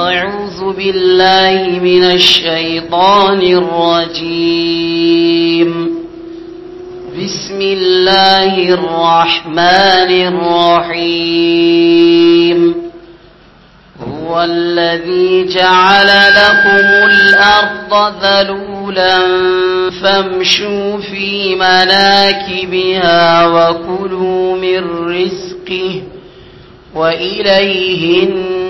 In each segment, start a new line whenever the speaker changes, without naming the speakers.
أعوذ بالله من الشيطان الرجيم بسم الله الرحمن الرحيم هو الذي جعل لكم الأرض ذلولا فامشوا في مناكبها وكلوا من رزقه وإليه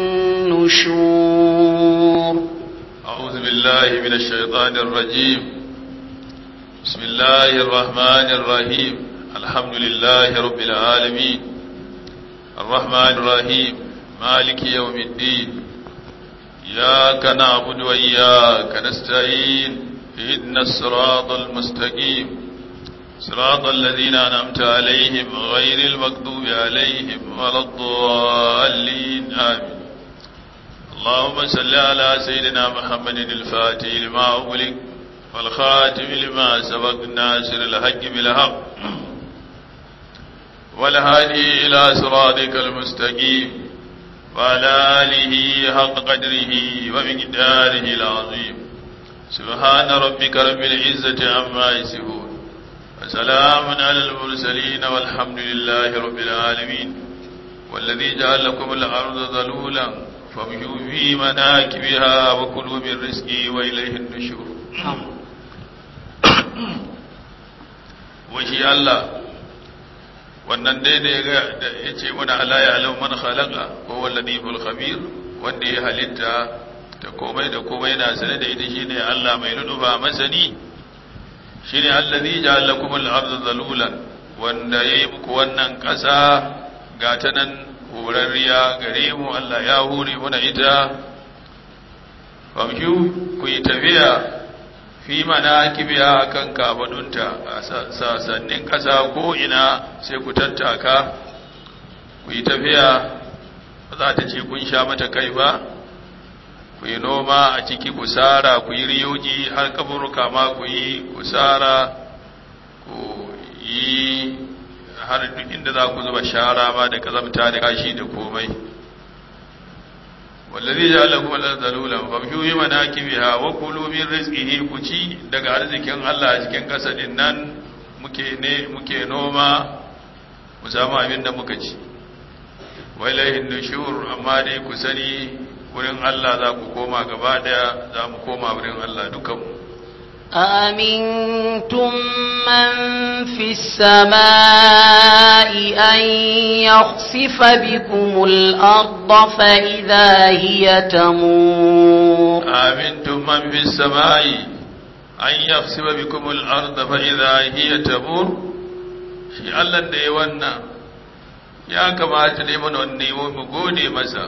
النشور
أعوذ بالله من الشيطان الرجيم بسم الله الرحمن الرحيم الحمد لله رب العالمين الرحمن الرحيم مالك يوم الدين إياك نعبد وإياك نستعين اهدنا الصراط المستقيم صراط الذين أنعمت عليهم غير المغضوب عليهم ولا الضالين آمين اللهم صل على سيدنا محمد الفاتح لما أغلق والخاتم لما سبق الناصر الحق بالحق والهادي إلى صراطك المستقيم وعلى آله حق قدره ومقداره العظيم سبحان ربك رب العزة عما يصفون وسلام على المرسلين والحمد لله رب العالمين والذي جعل لكم الأرض ذلولا فامشوا في مناكبها وكلوا من رزقه وإليه النشور وشي الله wannan dai da ya ce muna ala ya alau man khalaqa ko wallahi ful khabir wanda ya halitta ta komai da komai yana sane da ita shine Allah mai nuduba masani shine allazi ja'ala lakum al-ardha zalulan wanda yayi muku wannan kasa ga ta nan horarriya gare mu Allah ya hore muna ita famshu ku yi tafiya fi mana kibiya akan kabadunta a sassanin ƙasa ko ina sai ku tattaka ku yi tafiya ba za ta ce kun sha mata kai ba ku yi noma a ciki ku sara ku yi riyoji har kaburuka ma ku yi ku sara ku yi har duk inda za ku zuba shara ma da kazamta da kashi da komai wallazi ja'alakum al-zalulan famshu bi manakibiha wa kulu min rizqihi ku ci daga arzikin Allah a cikin kasa din nan muke ne muke noma mu samu abin da muka ci wa ilayhi nushur amma dai ku sani wurin Allah za ku koma gaba daya za mu koma wurin Allah dukan mu
أأمنتم من في السماء أن يخسف بكم الأرض فإذا هي تمور
أأمنتم من في السماء أن يخسف بكم الأرض فإذا هي تمور shi Allah da ya wannan ya kamata ne mana wanne mu gode masa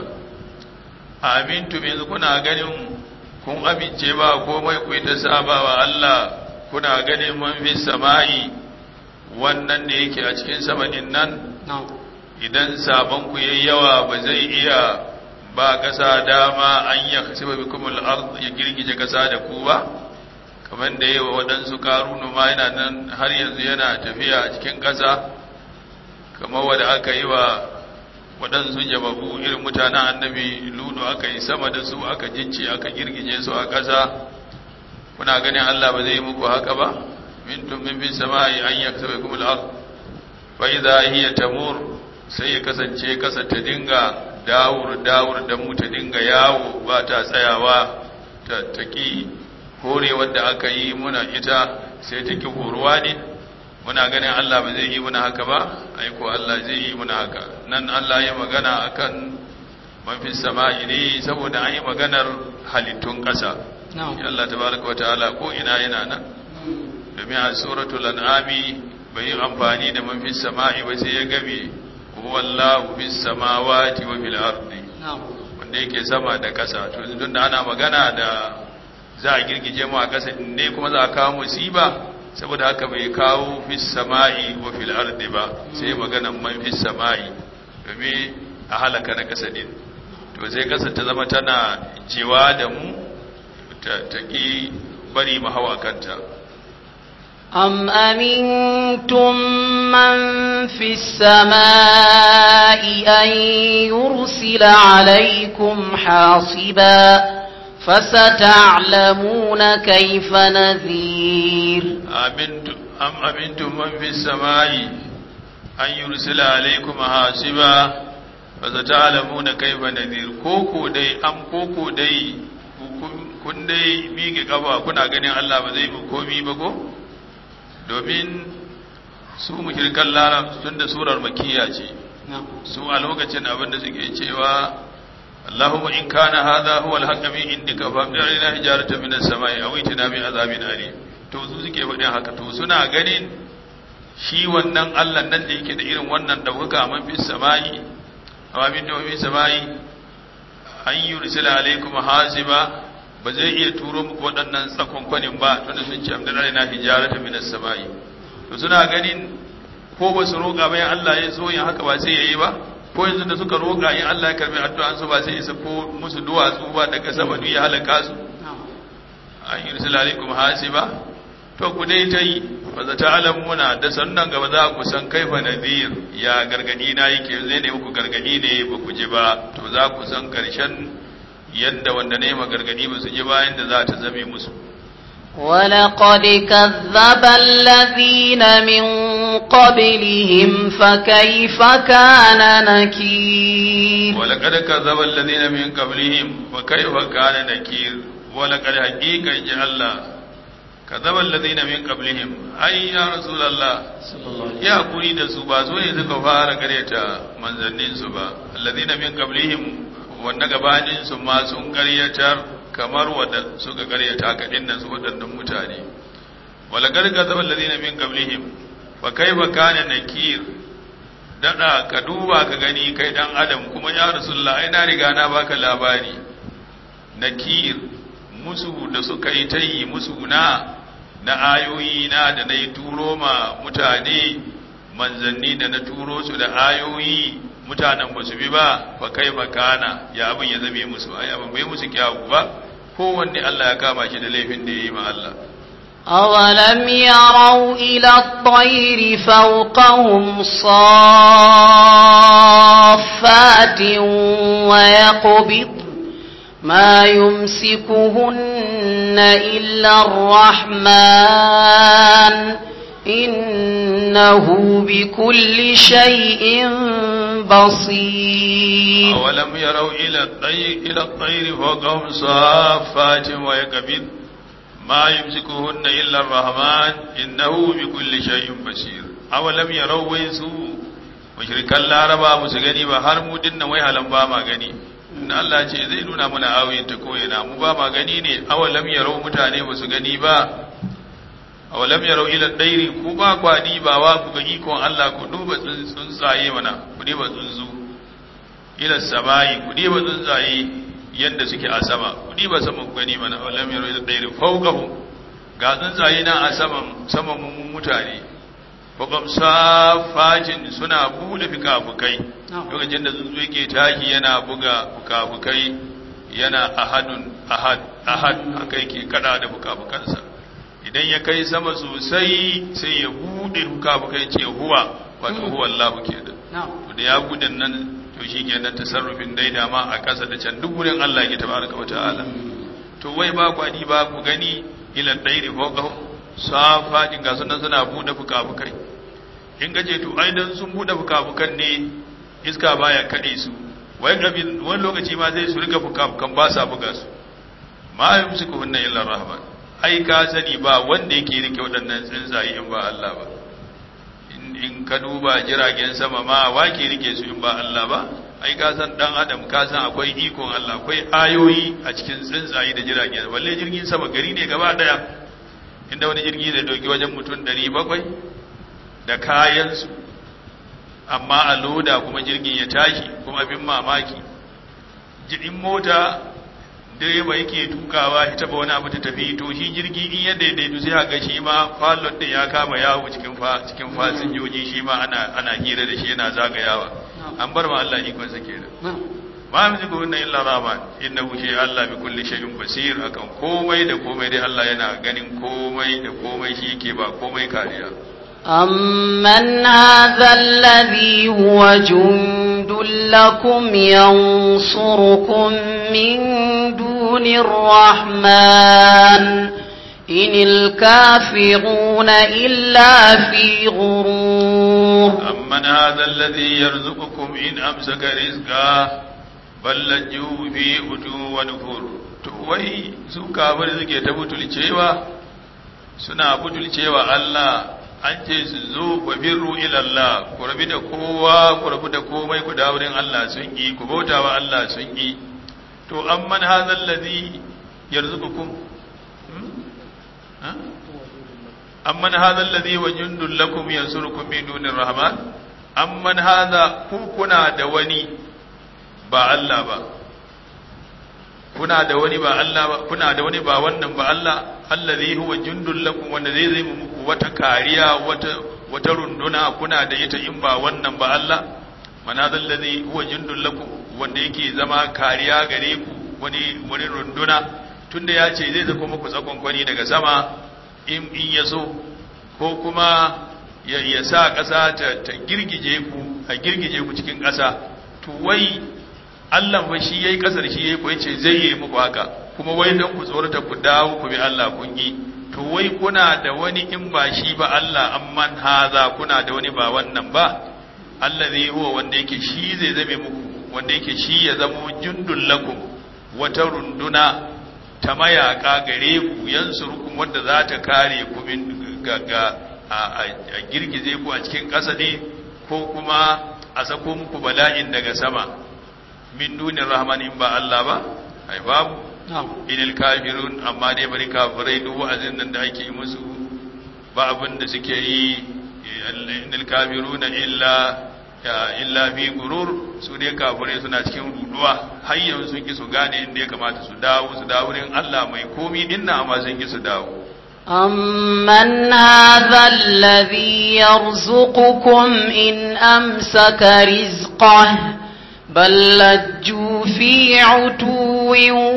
amintu yanzu kuna ganin kun amince ba komai ku ta saba wa Allah kuna ganin man fi sama'i wannan da yake a cikin sama din nan idan sabon ku yayi yawa ba zai iya ba kasa dama an ya kasiba bikum al-ard ya girgije kasa da ku ba kamar da yawa waɗansu karunu ma yana nan har yanzu yana tafiya a cikin kasa kamar wanda aka yi wa waɗansu jababu irin mutanen annabi ludu aka yi sama da su aka jince aka girgije su a ƙasa kuna ganin Allah ba zai muku haka ba mintum min bin sama'i an yaktabe kumul ard fa idza hiya tamur sai ya kasance kasa ta dinga dawur dawur da mu ta dinga yawo ba ta tsayawa ta taki hore wanda aka yi muna ita sai ta ki horuwa ne muna ganin Allah ba zai yi muna haka ba aiko Allah zai yi muna haka nan Allah ya magana akan mafi sama'i ne saboda an yi maganar halittun ƙasa Allah tabaraka wataala ko ina yana nan domin a suratul an'ami bai yi amfani da mafi sama'i ba sai ya gabe huwallahu fis samawati wa fil ardi wanda yake sama da ƙasa to tun da ana magana da za a girgije mu a ƙasa ne kuma za a kawo musiba saboda haka bai kawo fis sama'i wa fil ardi ba sai maganan man fis sama'i domin a halaka na kasa din to sai kasa ta zama tana cewa da mu ta ki bari mu hawa kanta
أم أمنتم من في السماء أن يرسل عليكم حاصبا فستعلمون كيف نذير
أمنتم أم أمنتم من في السماء أن يرسل عليكم حاصبا فستعلمون كيف نذير كوكو دي أم كوكو دي kun dai miƙe ƙafa kuna ganin Allah ba zai mu komi ba ko domin su mushrikan larab tun da surar makiya ce su a lokacin abin da suke cewa Allahumma in kana hadha huwa al-haqq min indika fa bi'ina hijaratan min as-sama'i aw itina bi azabin alim to su suke faɗin haka to suna ganin shi wannan Allah nan da yake da irin wannan dauka man fi sama'i aw min fi sama'i an yursila alaikum hasiba ba zai iya turo muku waɗannan tsakonkwanin ba tunda sun ce amdana na hijaratan min as-sama'i to suna ganin ko ba su roƙa bayan Allah ya so yin haka ba sai yayi ba ko yanzu da suka roƙa in Allah ya karbi addu'an su ba sai isa ko musu duwatsu ba daga sama duk ya halaka su an yursila alaikum hasiba to ku dai ta yi ba za ta alamuna da sannan gaba za ku san kaifa nadir ya gargadi na yake zai ne muku gargadi ne ba ku ji ba to za ku san karshen yadda wanda ne ma gargadi ba su ji bayan da za ta zame musu
ولقد كذب الذين من قبلهم فكيف كان نكير
ولقد كذب الذين من قبلهم فكيف كان نكير ولقد حقيقة جعل الله كذب الذين من قبلهم أي يا رسول الله يا قولي da su ba su ne suka fara karyata manzannin su ba alladhina min qablihim wanda gabanin su ma sun karyatar kamar wadda suka karyata ka dinnan su wadannan mutane wala garga zaba alladhina min qablihim fa kaifa kana nakir dada ka duba ka gani kai dan adam kuma ya rasulullah ai na riga na baka labari nakir musu da suka yi ta yi musu na na ayoyi na da na yi turo ma mutane manzanni da na turo su da ayoyi mutanen ba su bi ba fa kai fa kana ya abin ya zame musu ai abin bai musu kyawu ba kowanne Allah ya kama shi da laifin da ya yi ma Allah
أولم يروا إلى الطير فوقهم صافات ويقبض ما يمسكهن إلا الرحمن إنه بكل شيء بصير
أولم يروا إلى الطير, إلى الطير فوقهم صافات ويقبض ما يمسكهن إلا الرحمن إنه بكل شيء بصير أولم يروا ويسوا mushrikan laraba musu gani ba har mu dinna wai halan ba ma gani in Allah ce zai nuna mana ayoyin ta koyana mu ba ma gani ne awalam yarau mutane ba su gani ba awalam yarau ila dairi ku ba kwadi ba wa ku ga ikon Allah ku duba tsuntsaye mana ku duba tsuntsu ila samai ku duba tsuntsaye yanda suke a sama ku duba sama ku gani mana awalam yarau ila dairi fawqahu ga tsuntsaye na a saman saman mutane Babban safatin suna buɗe fikafukai lokacin da tsuntsu yake taki yana buga fukafukai yana ahadun ahad ahad haka yake kada da fukafukansa idan ya kai sama sosai sai ya buɗe fukafukai ce huwa wato huwa Allah ke da to da ya buɗe nan to shi kenan tasarrufin daida ma a ƙasa da can duk wurin Allah ya tabaraka wa ta'ala to wai ba kwani ba ku gani ila dairi fawqahum safatin ga sunan suna buɗe fukafukai in gaje to ai dan sun buɗe fukafukan ne iska baya kade su wai gabi wani lokaci ma zai su rika fukafukan ba sa buga su ma yumsiku hunna illa rahman ai ka sani ba wanda yake rike waɗannan tsuntsaye in ba Allah ba in ka duba jiragen sama ma wa ke rike su in ba Allah ba ai ka san dan adam ka san akwai ikon Allah akwai ayoyi a cikin tsuntsaye da jiragen balle jirgin sama gari ne gaba daya inda wani jirgi zai dauki wajen mutum 700 da kayansu amma a loda kuma jirgin ya tashi kuma bin mamaki jirgin mota direba yake tukawa ya taba wani abu ta tafi to shi jirgi in ya daidaitu sai haka shi ma falon din ya kama yawo cikin fa cikin fasinjoji shi ma ana ana hira da shi yana zagayawa an bar ma Allah ikon sa kenan ma yamliku inna illa rahman innahu shi Allah bi kulli shay'in basir akan komai da komai dai Allah yana ganin komai da komai shi yake ba komai kariya
أمن هذا الذي هو جند لكم ينصركم من دون الرحمن إن الكافرون إلا في غرور
أمن هذا الذي يرزقكم إن أمسك رزقا بل لجوا في أتو ونفور wai su kafir suke ta butulcewa suna butulcewa Allah an ce su zo wa birru ila Allah ku rabi da kowa ku rabu da komai ku dawo wurin Allah sun yi ku bauta wa Allah sun yi to amman hadha allazi yarzuqukum amman hadha allazi wa jundul lakum yansurukum min dunir rahman amman hadha ku kuna da wani ba Allah ba kuna da wani ba Allah ba kuna da wani ba wannan ba Allah allazi huwa jundul lakum wanda zai zai muku wata kariya wata wata runduna kuna da ita in ba wannan ba Allah manazal ladhi huwa jundul lakum wanda yake zama kariya gare ku wani wani runduna tunda ya ce zai zako muku tsakon kwani daga sama in in ya so ko kuma ya, ya sa ƙasa ta, ta girgije ku a girgije ku cikin ƙasa to wai Allah fa shi yayi kasar shi yayi ko yace zai yi muku haka kuma wai dan ku tsorata ku dawo ku bi Allah kun yi to wai kuna da wani in ba shi ba Allah amman haza kuna da wani ba wannan ba allazi huwa wanda yake shi zai zame muku wanda yake shi ya zamo jundul lakum wata runduna ta mayaka gare ku yansurukum wanda za ta kare ku min ga a girgize ku a cikin ƙasa ne ko kuma a sako muku bala'in daga sama min dunin rahman in ba Allah ba ai babu inil kafirun amma dai bari kafirai duk wa'azin nan da ake musu ba abin da suke yi inil kafirun illa illa fi gurur su dai kafirai suna cikin ruduwa har yanzu sun ki su gane inda ya kamata su dawo su dawo wurin Allah mai komi dinna amma sun ki su dawo
أمن هذا الذي يرزقكم إن أمسك رزقه بل لجوا في عتو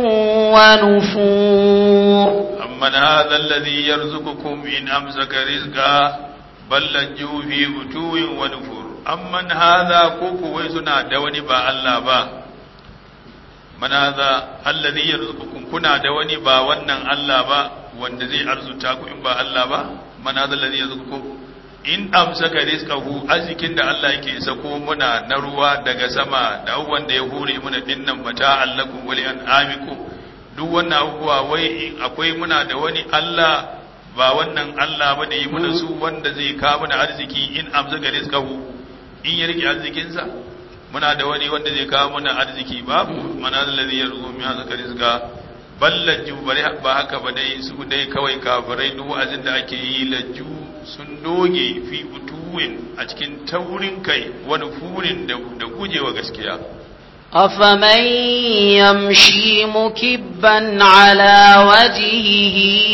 ونفور
أمن هذا الذي يرزقكم إن أمسك رزقا بل لجوا في عتو ونفور أمن هذا كوكو ويسنا دوني با الله با من هذا الذي يرزقكم كنا دوني با ونن الله با wanda zai arzuta ku in ba Allah ba mana da ladhi yazkukum in amsaka rizqahu azikin da Allah yake sako muna na ruwa daga sama da abubuwan da ya hure muna dinnan mata allakum wa an'amikum duk wannan abubuwa wai akwai muna da wani Allah ba wannan Allah ba da yi muna su wanda zai kawo mana arziki in amsaka rizqahu in ya rike arzikinsa muna da wani wanda zai kawo mana arziki babu mana da ladhi yarzuqu min hazaka rizqa ballaju bari ba haka ba dai su dai kawai kafirai duk wa'azin da ake yi laju sun doge fi utuwin a cikin taurin kai wani furin da gujewa gaskiya
أفمن يمشي مكبا على وجهه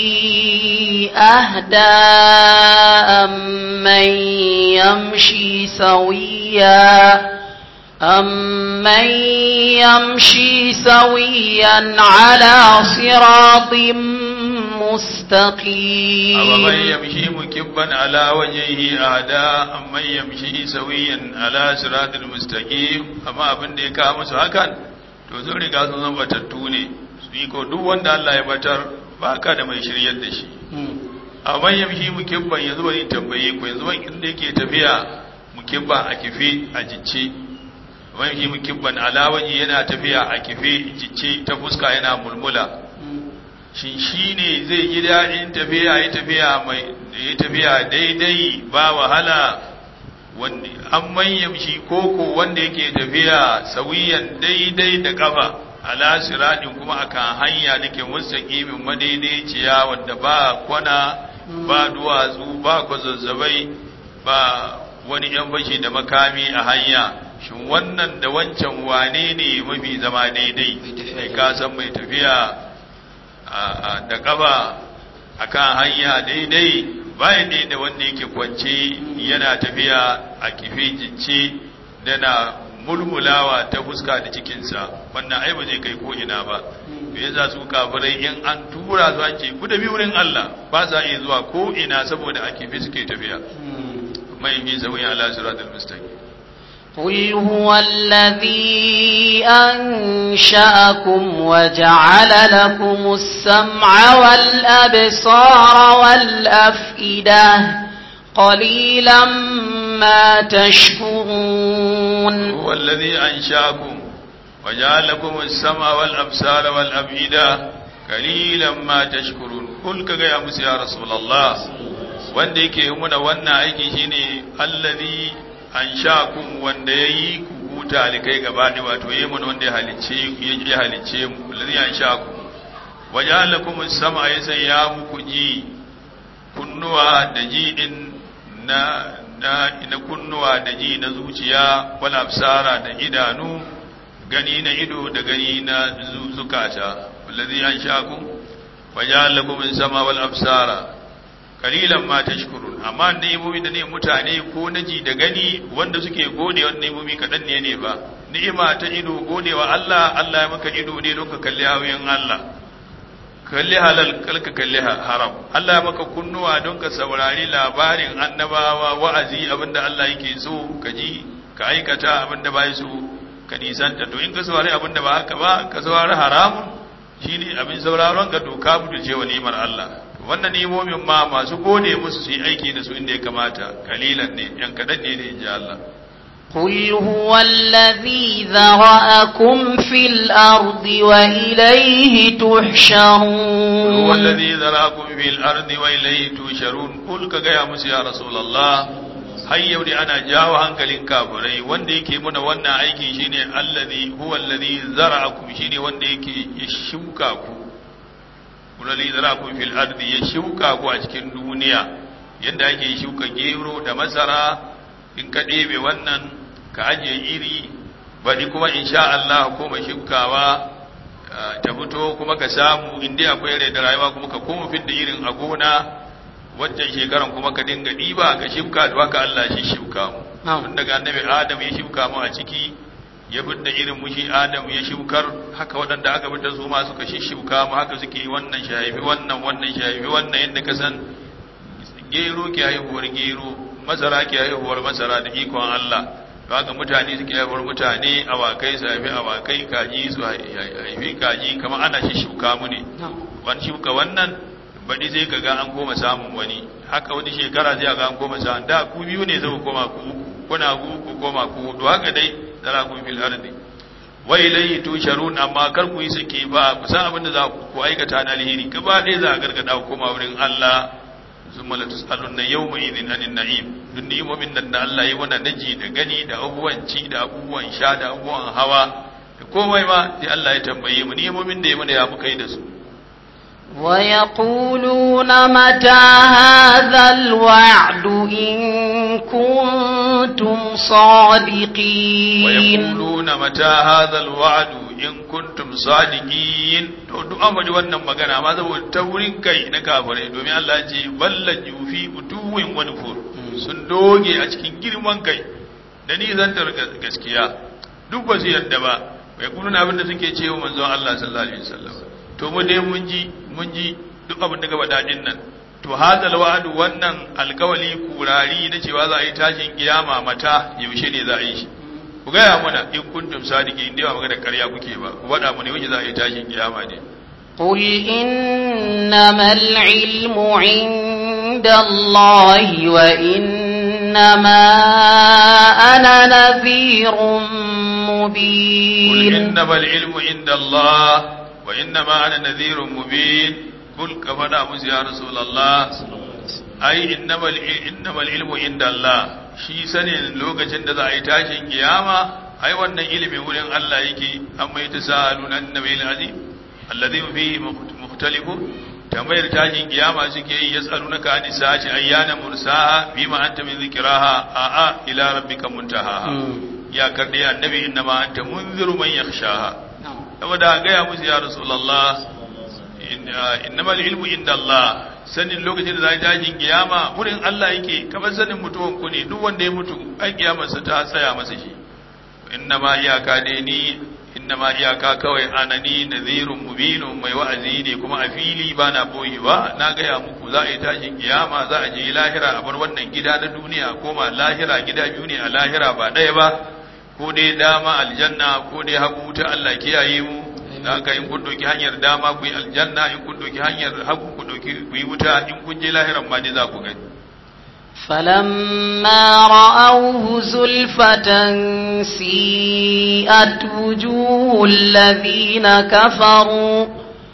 أهدى أمن يمشي سويا أمن يمشي سويا على صراط مستقيم
أومن يمشي مكبا على وجهه أهدى أمن يمشي سويا على صراط مستقيم أما abin da ya kawo musu hakan to sun riga sun zama batattu ne su yi ko duk wanda Allah ya batar ba ka da mai shiryar da shi amma yamshi mukibban yanzu bari tambaye ku yanzu inda yake tafiya mukibban a kife a jicce wani mukibban alawaji yana tafiya a kife jicce ta fuska yana mulmula shin shi ne zai ji daɗin tafiya ya tafiya mai ya tafiya daidai ba wahala wanda an manyan shi koko wanda yake tafiya sawiyan daidai da kafa ala siradin kuma akan hanya da ke mustaqimin madaidaiciya wanda ba kwana ba duwatsu ba kwazazzabai ba wani yan bashi da makami a hanya shin wannan da wancan wane ne mafi zama daidai mai kasan mai tafiya da ƙaba a kan hanya daidai bayan da wanda yake kwance yana tafiya a kife jince dana mulmulawa ta fuska da cikinsa wannan ai ba zai kai ko ina ba me yasa su kafirai in an tura su an ce ku da wurin Allah ba sa iya zuwa ko ina saboda a kifi suke tafiya mai bi zawi ala siratal mustaqim
قل هو الذي أنشأكم وجعل لكم السمع والأبصار والأفئدة قليلا ما تشكرون
هو الذي أنشأكم وجعل لكم السمع والأبصار والأفئدة قليلا ما تشكرون قل كغا musu ya rasulullah wanda yake muna wannan aiki shine allazi anshakum wanda yayi ku huta alikai gaba da wato yayi mun wanda ya halicce ya halicce mu allazi anshakum waja'ala lakum as-sam'a yasayya muku ji kunnuwa da ji din na na na kunnuwa da ji na zuciya wal absara da idanu gani na ido da gani na zukata wallazi anshakum waja'ala lakum as-sama wal absara qalilan ma tashkurun amma ni'imomi da ne mutane ko na ji da gani wanda suke gode wa ni'imomi kadan ne ne ba ni'ima ta ido godewa Allah Allah ya maka ido ne don ka kalli hawayen Allah kalli halal kalka kalli haram Allah ya maka kunnuwa don ka saurari labarin annabawa wa'azi abinda Allah yake so ka ji ka aikata abinda bai so ka nisanta to in ka saurari abinda ba haka ba ka saurari haramun shine abin sauraron ka doka mutu ce wa ni'imar Allah wannan ni'imomin ma masu gode musu su yi aiki da su inda ya kamata kalilan ne yan kadan ne ne inji Allah
قل هو الذي ذرأكم في الأرض وإليه تحشرون
هو الذي ذرأكم في الأرض وإليه تحشرون قل كغا musu ya rasulullah har yau da ana jawo hankalin kafirai wanda yake muna wannan aiki shine allazi huwa allazi zara'akum shine wanda yake ya shuka ku allazi zara'akum fil ardi ya shuka ku a cikin duniya yanda ake shuka gero da masara in ka ɗebe wannan ka ajiye iri baɗi kuma insha Allah ko mai shukawa ta fito kuma ka samu inda akwai rai da rayuwa kuma ka koma fidda irin a gona wancan shekaran kuma ka dinga ɗiba ka shibka da haka Allah shi shibka mu tun daga annabi Adam ya shibka mu a ciki ya fidda irin mushi Adam ya shibkar haka waɗanda aka fidda su ma suka shibka mu haka suke wannan shahifi wannan wannan shahifi wannan yadda ka san gero ke haihuwar gero masara ke haihuwar masara da ikon Allah haka mutane suke haihuwar mutane awakai su haifi awakai kaji su haifi kaji kamar ana shi shuka mu ne wani shuka wannan baɗi sai ka ga an koma samun wani haka wani shekara zai ga an koma samun da ku biyu ne zai koma ku uku kuna ku uku koma ku hudu haka dai tara ku fil ardi wa ilayhi tusharun amma kar ku yi sake ba ku san abin da za ku aikata na alheri gaba ɗaya za a gargada ku koma wurin Allah summa la tusaluna yawma idhin anin na'im duk ni'imomin nan da Allah ya wana naji da gani da abubuwan ci da abubuwan sha da abubuwan hawa da komai ma sai Allah ya tambaye mu ni'imomin da ya mana ya muka yi da su
ويقولون متى هذا الوعد إن كنتم صادقين
ويقولون متى هذا الوعد in kuntum sadiqin to duk an faɗi wannan magana ma saboda taurin kai na kafirai domin Allah ce ballan yufi utuwin wani fur sun doge a cikin girman kai da ni zantar gaskiya duk ba su yadda ba bai kununa abin da suke cewa manzon Allah sallallahu alaihi wasallam to mu dai mun ji mun ji duk abin da gaba dadin nan to hadal wa'du wannan alkawali kurari na cewa za a yi tashin kiyama mata yaushe ne za a yi shi ku gaya mana in kuntum sadiki in dai ba magana ƙarya kuke ba ku faɗa mu ne yaushe za a yi tashin kiyama ne
قل إنما العلم عند الله وإنما أنا نذير
قل
مبين
إنما العلم عند الله وإنما أنا نذير مبين قل كفنا موسى يا رسول الله أي إنما الع- إنما العلم عند الله shi sanin lokacin da za a yi tashin kiyama ai wannan ilimin wurin Allah yake amma ita sa'alun annabi al-azim alladhi fihi mukhtalifu tambayar tashin kiyama suke yi yasalunaka an sa'ati ayyana mursaha bima anta min dhikraha a a ila rabbika muntaha ya karde annabi innama anta munziru man yakhshaha saboda ga ya musu ya rasulullah innama al-ilmu inda Allah sanin lokacin da za a tashin kiyama wurin Allah yake kamar sanin mutuwan ku ne duk wanda ya mutu ai kiyamarsa ta tsaya masa shi inna ma iyaka dai ni inna ma iyaka kawai anani nadhirun mubinun mai wa'azi ne kuma a fili ba na boye ba na gaya muku za a yi tashin kiyama za a je lahira a bar wannan gida na duniya koma lahira gida biyu ne a lahira ba ɗaya ba ko dai dama aljanna ko dai hagu ta Allah kiyaye mu da haka in kun doki hanyar dama ku yi aljanna in kun doki hanyar hagu ku doki ku yi wuta in kun je lahiran ma dai za ku gani
فلما رأوه زلفة سيئت وجوه الذين كفروا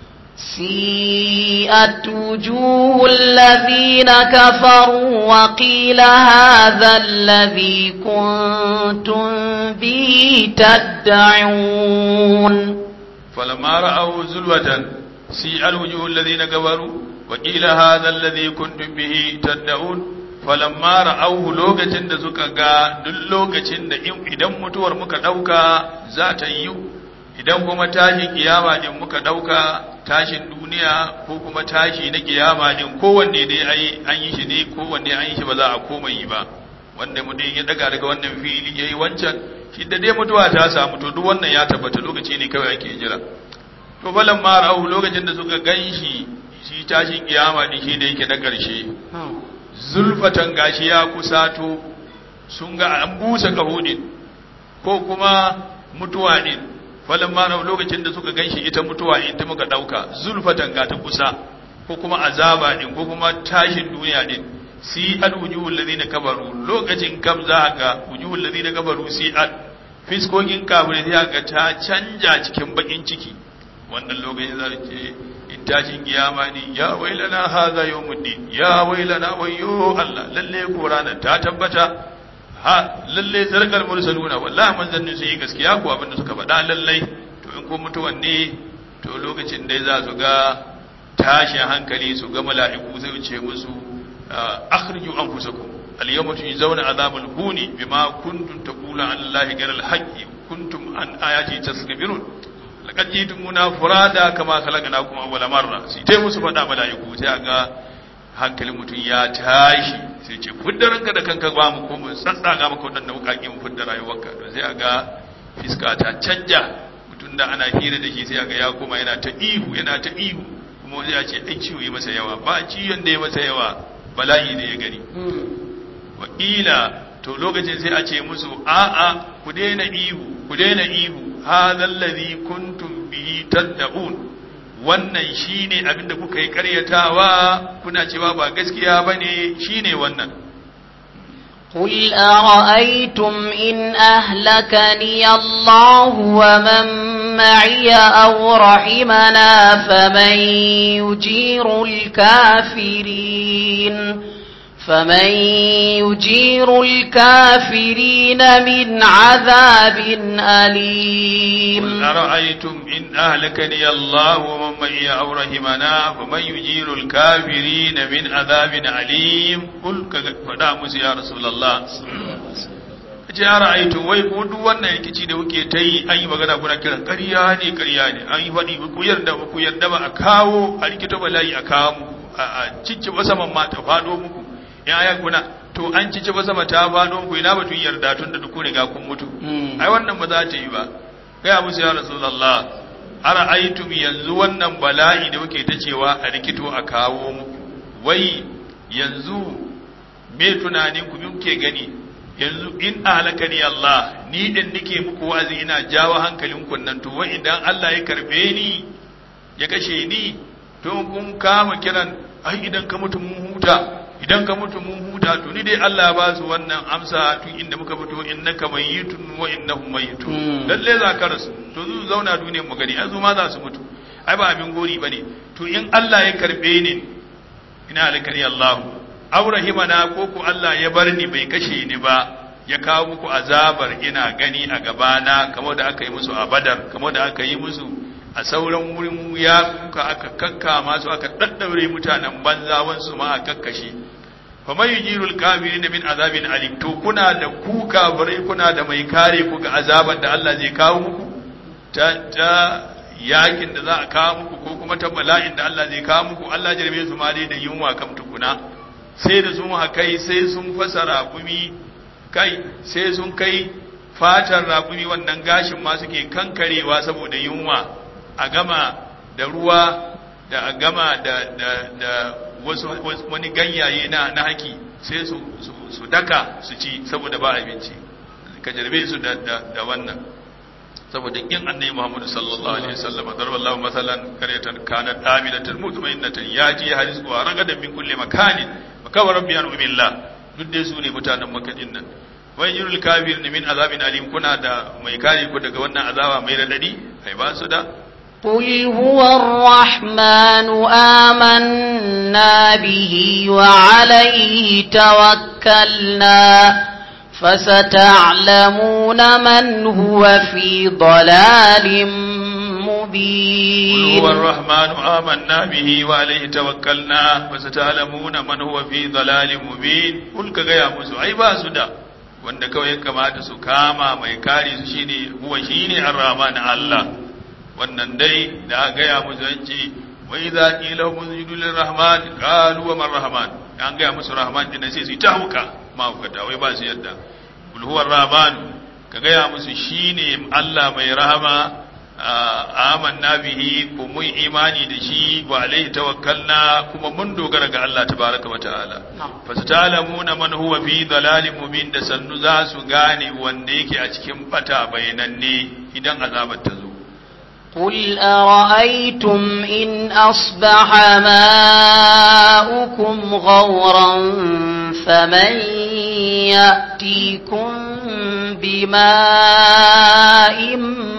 سيئت وجوه الذين كفروا وقيل هذا الذي كنتم به تدعون
فلما رأوا زلوة سيء الوجوه الذين كفروا وقيل هذا الذي كنتم به تدعون falamma ra'auhu lokacin da suka ga duk lokacin da idan mutuwar muka dauka za ta yi idan kuma tashin kiyama din muka dauka tashin duniya ko kuma tashi na kiyama din kowanne dai ai an yi shi ne kowanne an yi shi ba za a koma yi ba wanda mutum ya daga daga wannan fili yayi wancan shi da dai mutuwa ta samu to duk wannan ya tabbata lokaci ne kawai ake jira to falamma ra'auhu lokacin da suka ganshi shi tashin kiyama din shi da yake na karshe zulfatan gashi ya kusato sun ga an busa kahudin ko kuma mutuwa din falan ma lokacin da suka ganshi ita mutuwa in ta muka dauka zulfatan ga ta kusa ko kuma azaba din ko kuma tashin duniya din si al wujuhul ladina kabaru lokacin kam za ga wujuhul ladina kabaru si al fiskokin kafirai za ga ta canja cikin bakin ciki wannan lokacin za ce in tashin kiyama ne ya wailana haza yawmuddin ya wailana wayyo Allah lalle ko ranar ta tabbata ha lalle zarkal mursaluna wallahi manzannin su yi gaskiya ko abin da suka faɗa lalle to in ko mutuwan ne to lokacin da za su ga tashin hankali su ga mala'iku sai ce musu akhriju anfusakum al-yawma tujzauna azabal huni bima kuntum taquluna an allahi ghayra al-haqqi kuntum an ayati tasbirun laqad jitumuna furada kama khalaqnakum awwala marra sai tai musu fada malaiku sai aga hankalin mutum ya tashi sai ce fudda ranka da kanka ba mu ko mu tsatsaga maka wadannan wukaki mu fudda rayuwarka to sai aga fiska ta canja mutum da ana hira da shi sai aga ya koma yana ta ihu yana ta ihu kuma sai ya ce ai ciwo yi masa yawa ba ciwon da ya masa yawa bala'i ne ya gani wa to lokacin sai a ce musu a'a ku daina ihu ku daina ihu hadha alladhi kuntum bihi tad'un wannan shine abinda kuka yi karyatawa kuna cewa ba gaskiya bane shine wannan
قل أرأيتم إن أهلكني الله ومن معي أو رحمنا فمن يجير الكافرين فمن يجير الكافرين من عذاب أليم
قل أرأيتم إن أهلكني الله ومن معي أو رحمنا فمن يجير الكافرين من عذاب أليم قل فدا musu ya رسول الله ce ya ra'aitu wai ko duk wannan rikici da kuke ta yi an yi magana kuna kiran ƙarya ne ƙarya ne an yi faɗi ku yarda ba ku yarda ba a kawo a rikito bala'i a kawo muku a cicci saman ma ta faɗo muku in aya kuna to an cici ba sama ta faɗo ku ina batun yarda tun da duk riga kun mutu ai wannan ba za ta yi ba kai abu ya rasulullah ara aitum yanzu wannan bala'i da kuke ta cewa a rikito a kawo muku wai yanzu me tunanin ku kuke gani yanzu in ahlakani Allah ni din nake muku wazi ina jawo hankalin ku nan to wai idan Allah ya karbe ni ya kashe ni to kun kama kiran ai idan ka mutu mun huta idan ka mutu mun huta to ni dai Allah ba su wannan amsa tun inda muka fito innaka mayyitun wa innahum mayyitun lalle za ka rasu to zu zauna duniyar mu gani azu ma za su mutu ai ba abin gori bane to in Allah ya karbe ni ina alkari Allah aw rahimana ko ku Allah ya bar ni bai kashe ni ba ya kawo muku azabar ina gani a gabana kamar da aka yi musu a Badar kamar da aka yi musu a sauran wurin ya kuka aka kakka masu aka daddaure mutanen banza wansu ma a kakkashe fa mai yujirul kafirin min azabin alim to kuna da ku kafirai kuna da mai kare ku ga azaban da Allah zai kawo muku ta ta yakin da za a kawo muku ko kuma ta bala'in da Allah zai kawo muku Allah jarbe su ma dai da yunwa kam tukuna sai da sun kai sai sun fasara kumi kai sai sun kai fatar raƙumi wannan gashin ma suke kankarewa saboda yunwa a gama da ruwa da a gama da da da wasu wani ganyaye na na haki sai su su daka su ci saboda ba abinci ka jarbe su da da, da wannan saboda in annabi Muhammad sallallahu alaihi wasallam darballahu masalan qaryatan kanat amilatan mutma'innatan yaji harizqu ragadan min kulli makanin makawar rabbiyan billah duk dai su ne mutanen Makka din nan wai yurul kafirin min azabin alim kuna da mai kare ku daga wannan azaba mai radadi ai ba su da
قل هو الرحمن آمنا به وعليه توكلنا فستعلمون من هو في ضلال
قل
مبين
هو الرحمن آمنا به وعليه توكلنا فستعلمون من هو في ضلال مبين قل كغيا musu ai ba su da wanda kawai ya kamata su kama mai kare su shine huwa shine ar-rahman Allah wannan dai da aka gaya musu an ce wa idza qila hum usjudu lir-rahman qalu wa man-rahman an gaya musu rahman din sai su yi ta huka ma hukata wai ba su yadda kul huwa ar-rahman ka gaya musu shine Allah mai rahama amanna bihi ko mun imani da shi wa alaihi tawakkalna kuma mun dogara ga Allah tabaraka wa ta'ala fasatalamuna man huwa fi dalalin mubin da sannu za su gane wanda yake a cikin bata bayananne idan azabar ta zo
قل أرأيتم إن أصبح ماؤكم غورا فمن يأتيكم بماء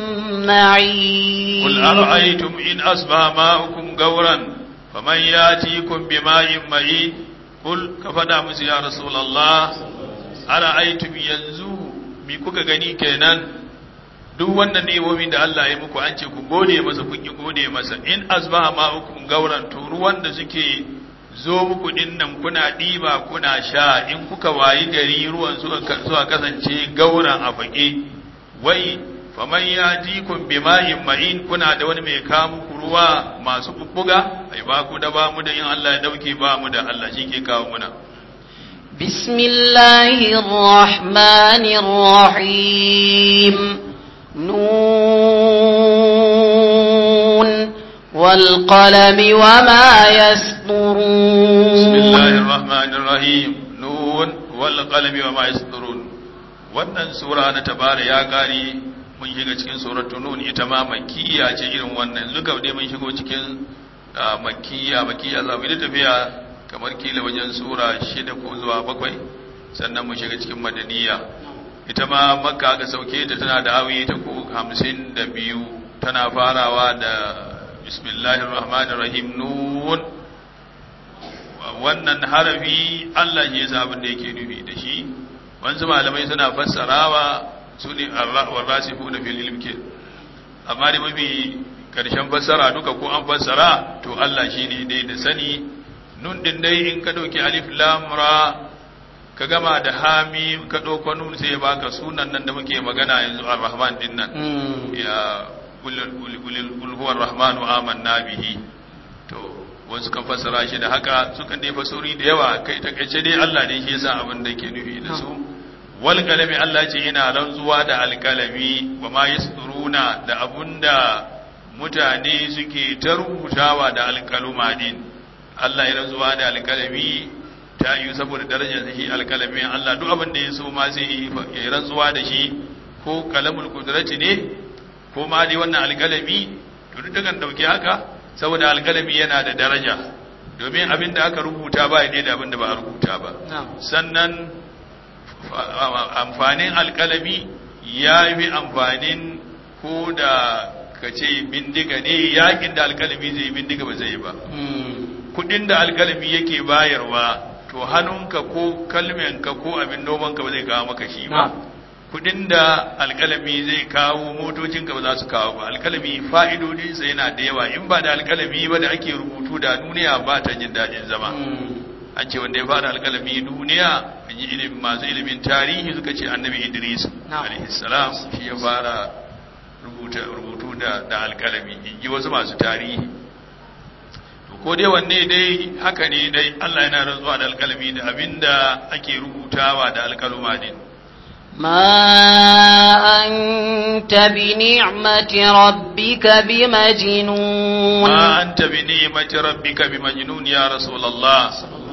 معين
قل أرأيتم إن أصبح ماؤكم غورا فمن يأتيكم بماء معين قل كفنا مس يا رسول الله أرأيتم ينزو mi kuka gani kenan duk wannan ni'imomin da Allah ya muku an ce ku gode masa kun ki gode masa in asbaha ma'ukum gauran to ruwan da suke zo muku din nan kuna ɗiba kuna sha in kuka wayi gari ruwan suka kasance gauran a fage wai faman ya jikun bima'in ma'in kuna da wani mai kawo muku ruwa masu bubbuga ai ba ku da ba mu da in Allah ya dauke ba mu da Allah shi ke kawo muna
بسم الله الرحمن الرحيم نون والقلم وما يسطرون
بسم الله الرحمن الرحيم نون والقلم وما يسطرون wannan sura na tabara ya kare mun shiga cikin suratul nun ita ma makkiya ce irin wannan zuka dai mun shigo cikin ah, makkiya makkiya za mu yi tafiya kamar kila wajen sura shida ko zuwa bakwai sannan mu shiga cikin madaniya ita ma makka aka sauke ta tana da awi ta ko hamsin da biyu tana farawa da bismillahir rahmanir rahim nun wannan harafi Allah ya sa abin da yake nufi da shi wanzu malamai suna fassarawa su ne warrasifuna fil ilm ke amma da mafi karshen fassara duka ko an fassara to Allah shine dai da sani nun din dai in ka dauki alif lam ra ka gama da hami ka dauko nun sai ya baka sunan nan da muke magana yanzu ar-rahman din nan
Mm.
ya qul qul huwa ar-rahmanu amanna bihi to wasu kan fassara shi da haka sukan dai fasori da yawa kai takaice dai Allah ne shi yasa abin da yake nufi da su wal kalami Allah ce ina rantsuwa da alkalami wa ma yasduruna da abunda mutane suke ta rubutawa da alkaluma din Allah ya rantsuwa da alkalami ta yi saboda darajar shi alkalami Allah duk abin da ya so ma sai ya yi rantsuwa da shi ko kalamul kudrati ne ko ma dai wannan alkalami to duk dakan dauki haka saboda alkalami yana da daraja domin abin da aka rubuta ba ne da abin da ba a rubuta ba
نعم
sannan amfanin alkalami ya fi amfanin ko da ka ce bindiga ne yakin da alkalami zai bindiga ba zai ba
Mm.
kudin da alkalami yake bayarwa to hannunka ko kalmenka ko abin nomanka ba zai kawo maka shi ba
نعم
kudin da alkalami zai kawo motocinka ba za su kawo ba alkalami fa'idodinsa yana da yawa in ba da alkalami ba da ake rubutu da duniya ba ta jin daɗin zama
Mm.
an ce wanda ya fara alkalami duniya an yi ilimin masu ilimin tarihi suka ce annabi idris
Na'am.
alaihissalam shi ya fara rubuta rubutu da da alkalami in ji wasu masu tarihi to ko dai wanne dai haka ne dai Allah yana rantsuwa da alkalami da abinda ake rubutawa da alkaluma din
ما أنت بنعمة ربك بمجنون
ما أنت بنعمة ربك بمجنون يا رسول الله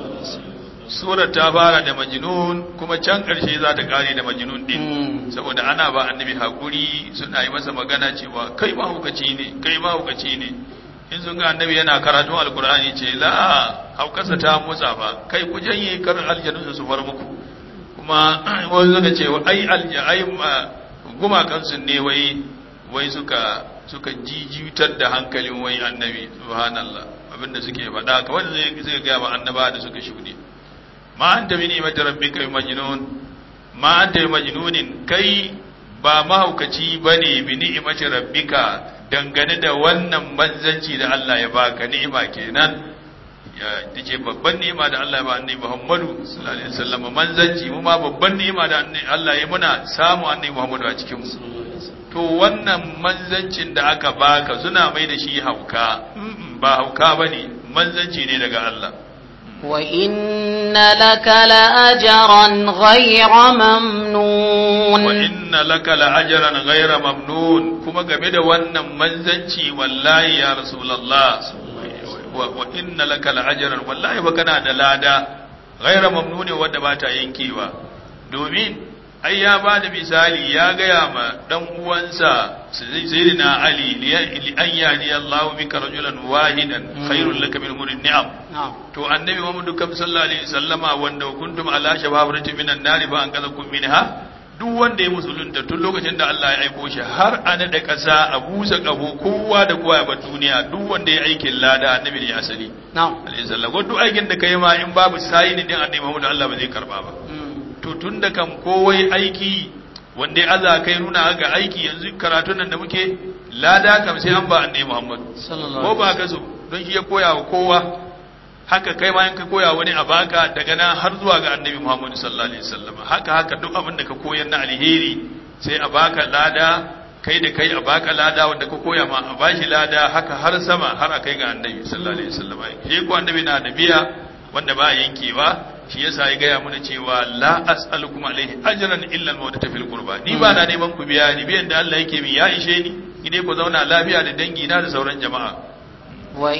Surar ta fara da majnun kuma can ƙarshe za ta ƙare da majnun din saboda ana ba annabi hakuri suna yi masa magana cewa kai ma hukaci ne kai ma hukaci ne in sun ga annabi yana karatun alkur'ani ce la haukasa ta motsa ba kai ku janye kar aljanu su far muku kuma wani suka ce ai alja ai gumakan su ne wai wai suka suka jijitar da hankalin wai annabi subhanallah abinda suke faɗa kamar da zai ga ba annaba da suka shuɗe ma anta bi ni'mati rabbika majnun ma anta bi majnunin kai ba mahaukaci bane bi ni'mati rabbika dangane da wannan manzanci da Allah ya baka ni'ima kenan ya tace babban ni'ima da Allah ya ba annabi Muhammadu sallallahu alaihi wasallam manzanci mu ma babban ni'ima da Allah ya muna samu annabi Muhammadu a cikin mu to wannan manzancin da aka baka suna mai da shi hauka ba hauka bane manzanci ne daga Allah
وإن لك لأجرا غير ممنون
وإن لك لأجرا غير ممنون كما game da wannan manzanci wallahi ya rasulullah wa inna laka la'ajran wallahi ba kana da lada ghaira mamnuni wanda ba ta yankewa domin ai ya ba da misali ya gaya ma dan uwansa sayyidina ali li an yadi Allah bika rajulan wahidan khairul laka min umuri ni'am to annabi Muhammad kam sallallahu alaihi wasallama wanda kuntum ala shababrati minan nari fa an kazakum minha duk wanda ya musulunta tun lokacin da Allah ya aiko shi har a da kasa a busa kafo kowa da kowa ya bar duniya duk wanda ya aikin lada annabi ne asali
na'am
alaihi sallam duk aikin da kai ma in babu sayi ne din annabi Muhammad Allah ba zai karba ba to tun da kam kowai aiki wanda ya aza kai nuna ga aiki yanzu karatun nan da muke lada kam sai an ba annabi Muhammad ko ba ka so don shi ya koya wa kowa haka kai ma in ka koya wani a baka daga nan har zuwa ga annabi Muhammad sallallahu alaihi wasallam haka haka duk abin da ka koyar na alheri sai a baka lada kai da kai a baka lada wanda ka koya ma a bashi lada haka har sama har a kai ga annabi sallallahu alaihi wasallam shi ko annabi na da biya wanda ba yankewa shi yasa ya gaya mana cewa la as'alukum alaihi ajran illa al-mawadata fil qurba ni ba na neman ku biya ni biyan da Allah yake min ya ishe ni ni dai ku zauna lafiya da dangi na da sauran jama'a
wa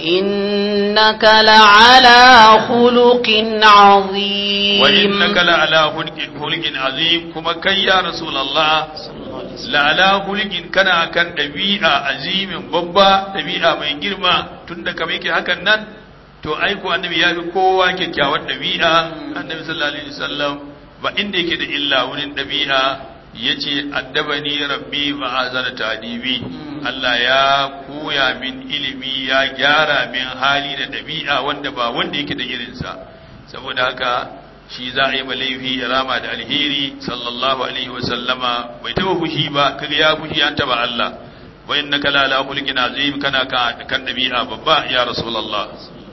innaka la'ala khuluqin azim
wa innaka la'ala khuluqin azim kuma kai ya rasulullah la'ala khuluqin kana kan dabi'a azimin babba dabi'a mai girma tunda kamar yake hakan nan to aiko annabi ya fi kowa kyakkyawar ɗabi'a annabi sallallahu alaihi wasallam ba inda yake da illa wurin ɗabi'a yace addabani rabbi wa azana tadibi Allah ya koya min ilimi ya gyara min hali da ɗabi'a wanda ba wanda yake da irinsa saboda haka shi za a yi laifi ya rama da alheri sallallahu alaihi wasallama bai taba fushi ba kaga ya fushi an taba Allah wa innaka la ala khuluqin azim kana kan ɗabi'a babba ya rasulullah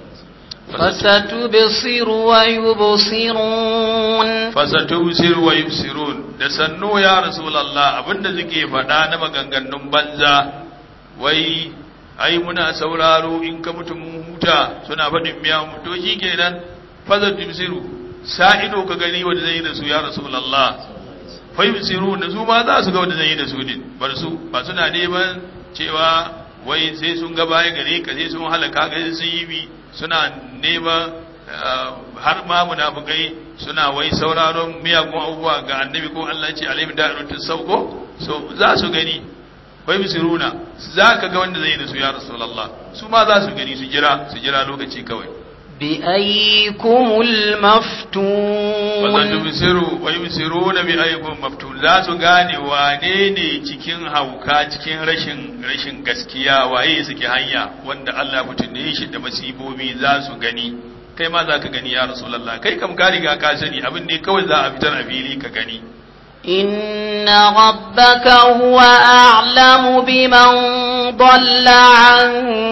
فستبصر ويبصرون
fasatubsir wa yubsirun da sannu ya rasulullah abinda suke faɗa na maganganun banza wai ai muna sauraro in ka mutum huta suna faɗin miya mutu shi kenan fasatubsiru sa ido ka gani wanda zai yi da su ya rasulullah fa yubsiru da su ma za su ga wanda zai yi da su din bar su ba suna neman cewa wai sai sun ga baya gare ka sai sun halaka ga sun yi bi suna neman har ma munafukai suna wai sauraron miyagun abubuwa ga annabi ko Allah ce alaihi da'iratu sauko so za su gani wai bisiruna za ka ga wanda zai yi da su ya rasulullah su ma za su gani su jira su jira lokaci kawai
بأيكم المفتون
wazan tubsiru wa yubsiruna bi ayyikum maftun za su gane wane ne cikin hauka cikin rashin rashin gaskiya waye suke hanya wanda Allah mutune shi da masibobi za su gani kai ma za ka gani ya rasulullah kai kam ka riga ka sani abin ne kawai za a fitar a fili ka gani
إن ربك هو أعلم بمن ضل عن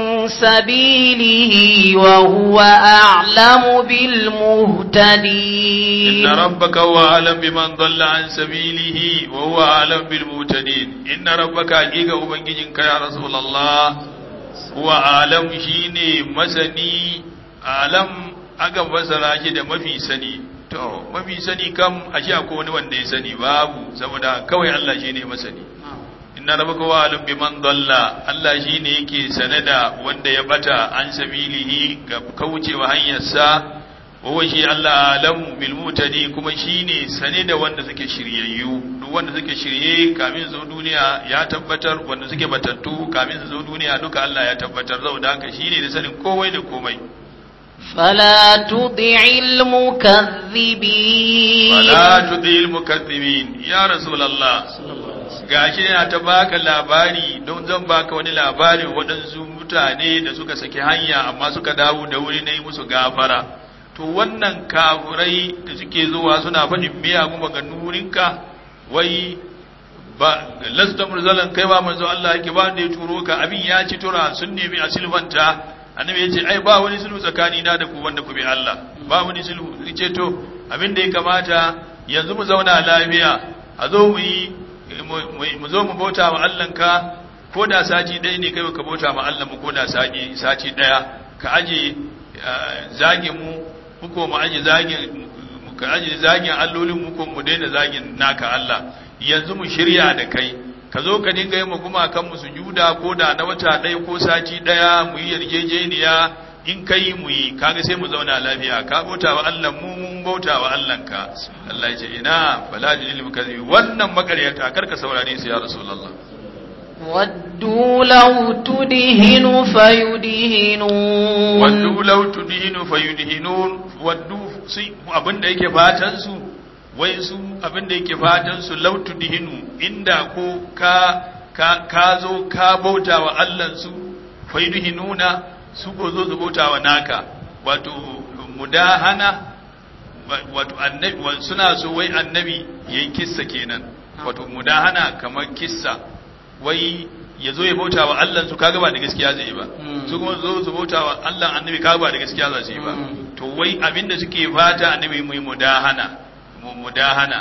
سبيله وهو أعلم بالمهتدين
إن ربك هو أعلم بمن ضل عن سبيله وهو أعلم بالمهتدين إن ربك حقيقة أبنجيك يا رسول الله هو أعلم شيني مسني أعلم أقم فسراجي da mafi sani to mafi sani kam ashe akwai wani wanda ya sani babu saboda kawai Allah shine masani inna rabbaka wa alim biman dalla Allah shine yake sane da wanda ya bata an sabilihi ga kaucewa hanyarsa wa shi Allah alamu bil mutadi kuma shine sane da wanda suke shiryayyu duk wanda suke shirye kamin su zo duniya ya tabbatar wanda suke batattu kamin su zo duniya duka Allah ya tabbatar saboda haka shine da sanin komai da komai
فلا تطع المكذبين
fala tudil mukaththibin ya rasulullah gashi yana ta baka labari don zan baka wani labarin waɗansu mutane da suka saki hanya amma suka dawo da wuri na yi musu gafara to wannan kafurai da suke zuwa suna faɗin miyagun maganurinka wai ba lasta murzalan kai ba manzo Allah yake ba da ya turo ka abin ya ci tura sun nemi a silvanta annabi ya ce ai ba wani sulhu tsakani na da ku wanda ku bi Allah ba wani sulhu ce to abin da ya kamata yanzu mu zauna lafiya a zo mu yi mu zo mu bauta wa Allahnka ko da sati ɗaya ne kai ka bauta ma Allah mu ko da sati sati ɗaya ka aje zagin mu mu ko mu aje zagin ka aje zagin allolin mu ko mu daina zagin naka Allah yanzu mu shirya da kai ka zo ka dinga yi mu kuma kan mu sujuda ko da na wata ɗaya ko sati ɗaya mu yi yarjejeniya in kai mu yi kaga sai mu zauna lafiya ka bauta wa Allah mu mun bauta wa Allah ka Allah ya ce ina fala jinil mukazzibi wannan makaryata karka saurare su ya rasulullah
ودوا لو تدهن فيدهنون
waddu law tudhinu fayudhinun waddu sai abinda yake fatan su wai su abinda yake fatan su law tudhinu inda ko ka ka ka zo ka bauta wa Allah su fayudhinuna su ko zo su bauta wa naka wato mudahana wato annabi suna so wai annabi yayi kissa kenan wato mudahana kamar kissa wai ya zo ya bauta wa Allah su kaga ba da gaskiya zai yi ba su kuma zo su bauta wa Allah annabi kaga ba da gaskiya za su yi ba to wai abinda suke fata annabi mu yi mudahana mu mudahana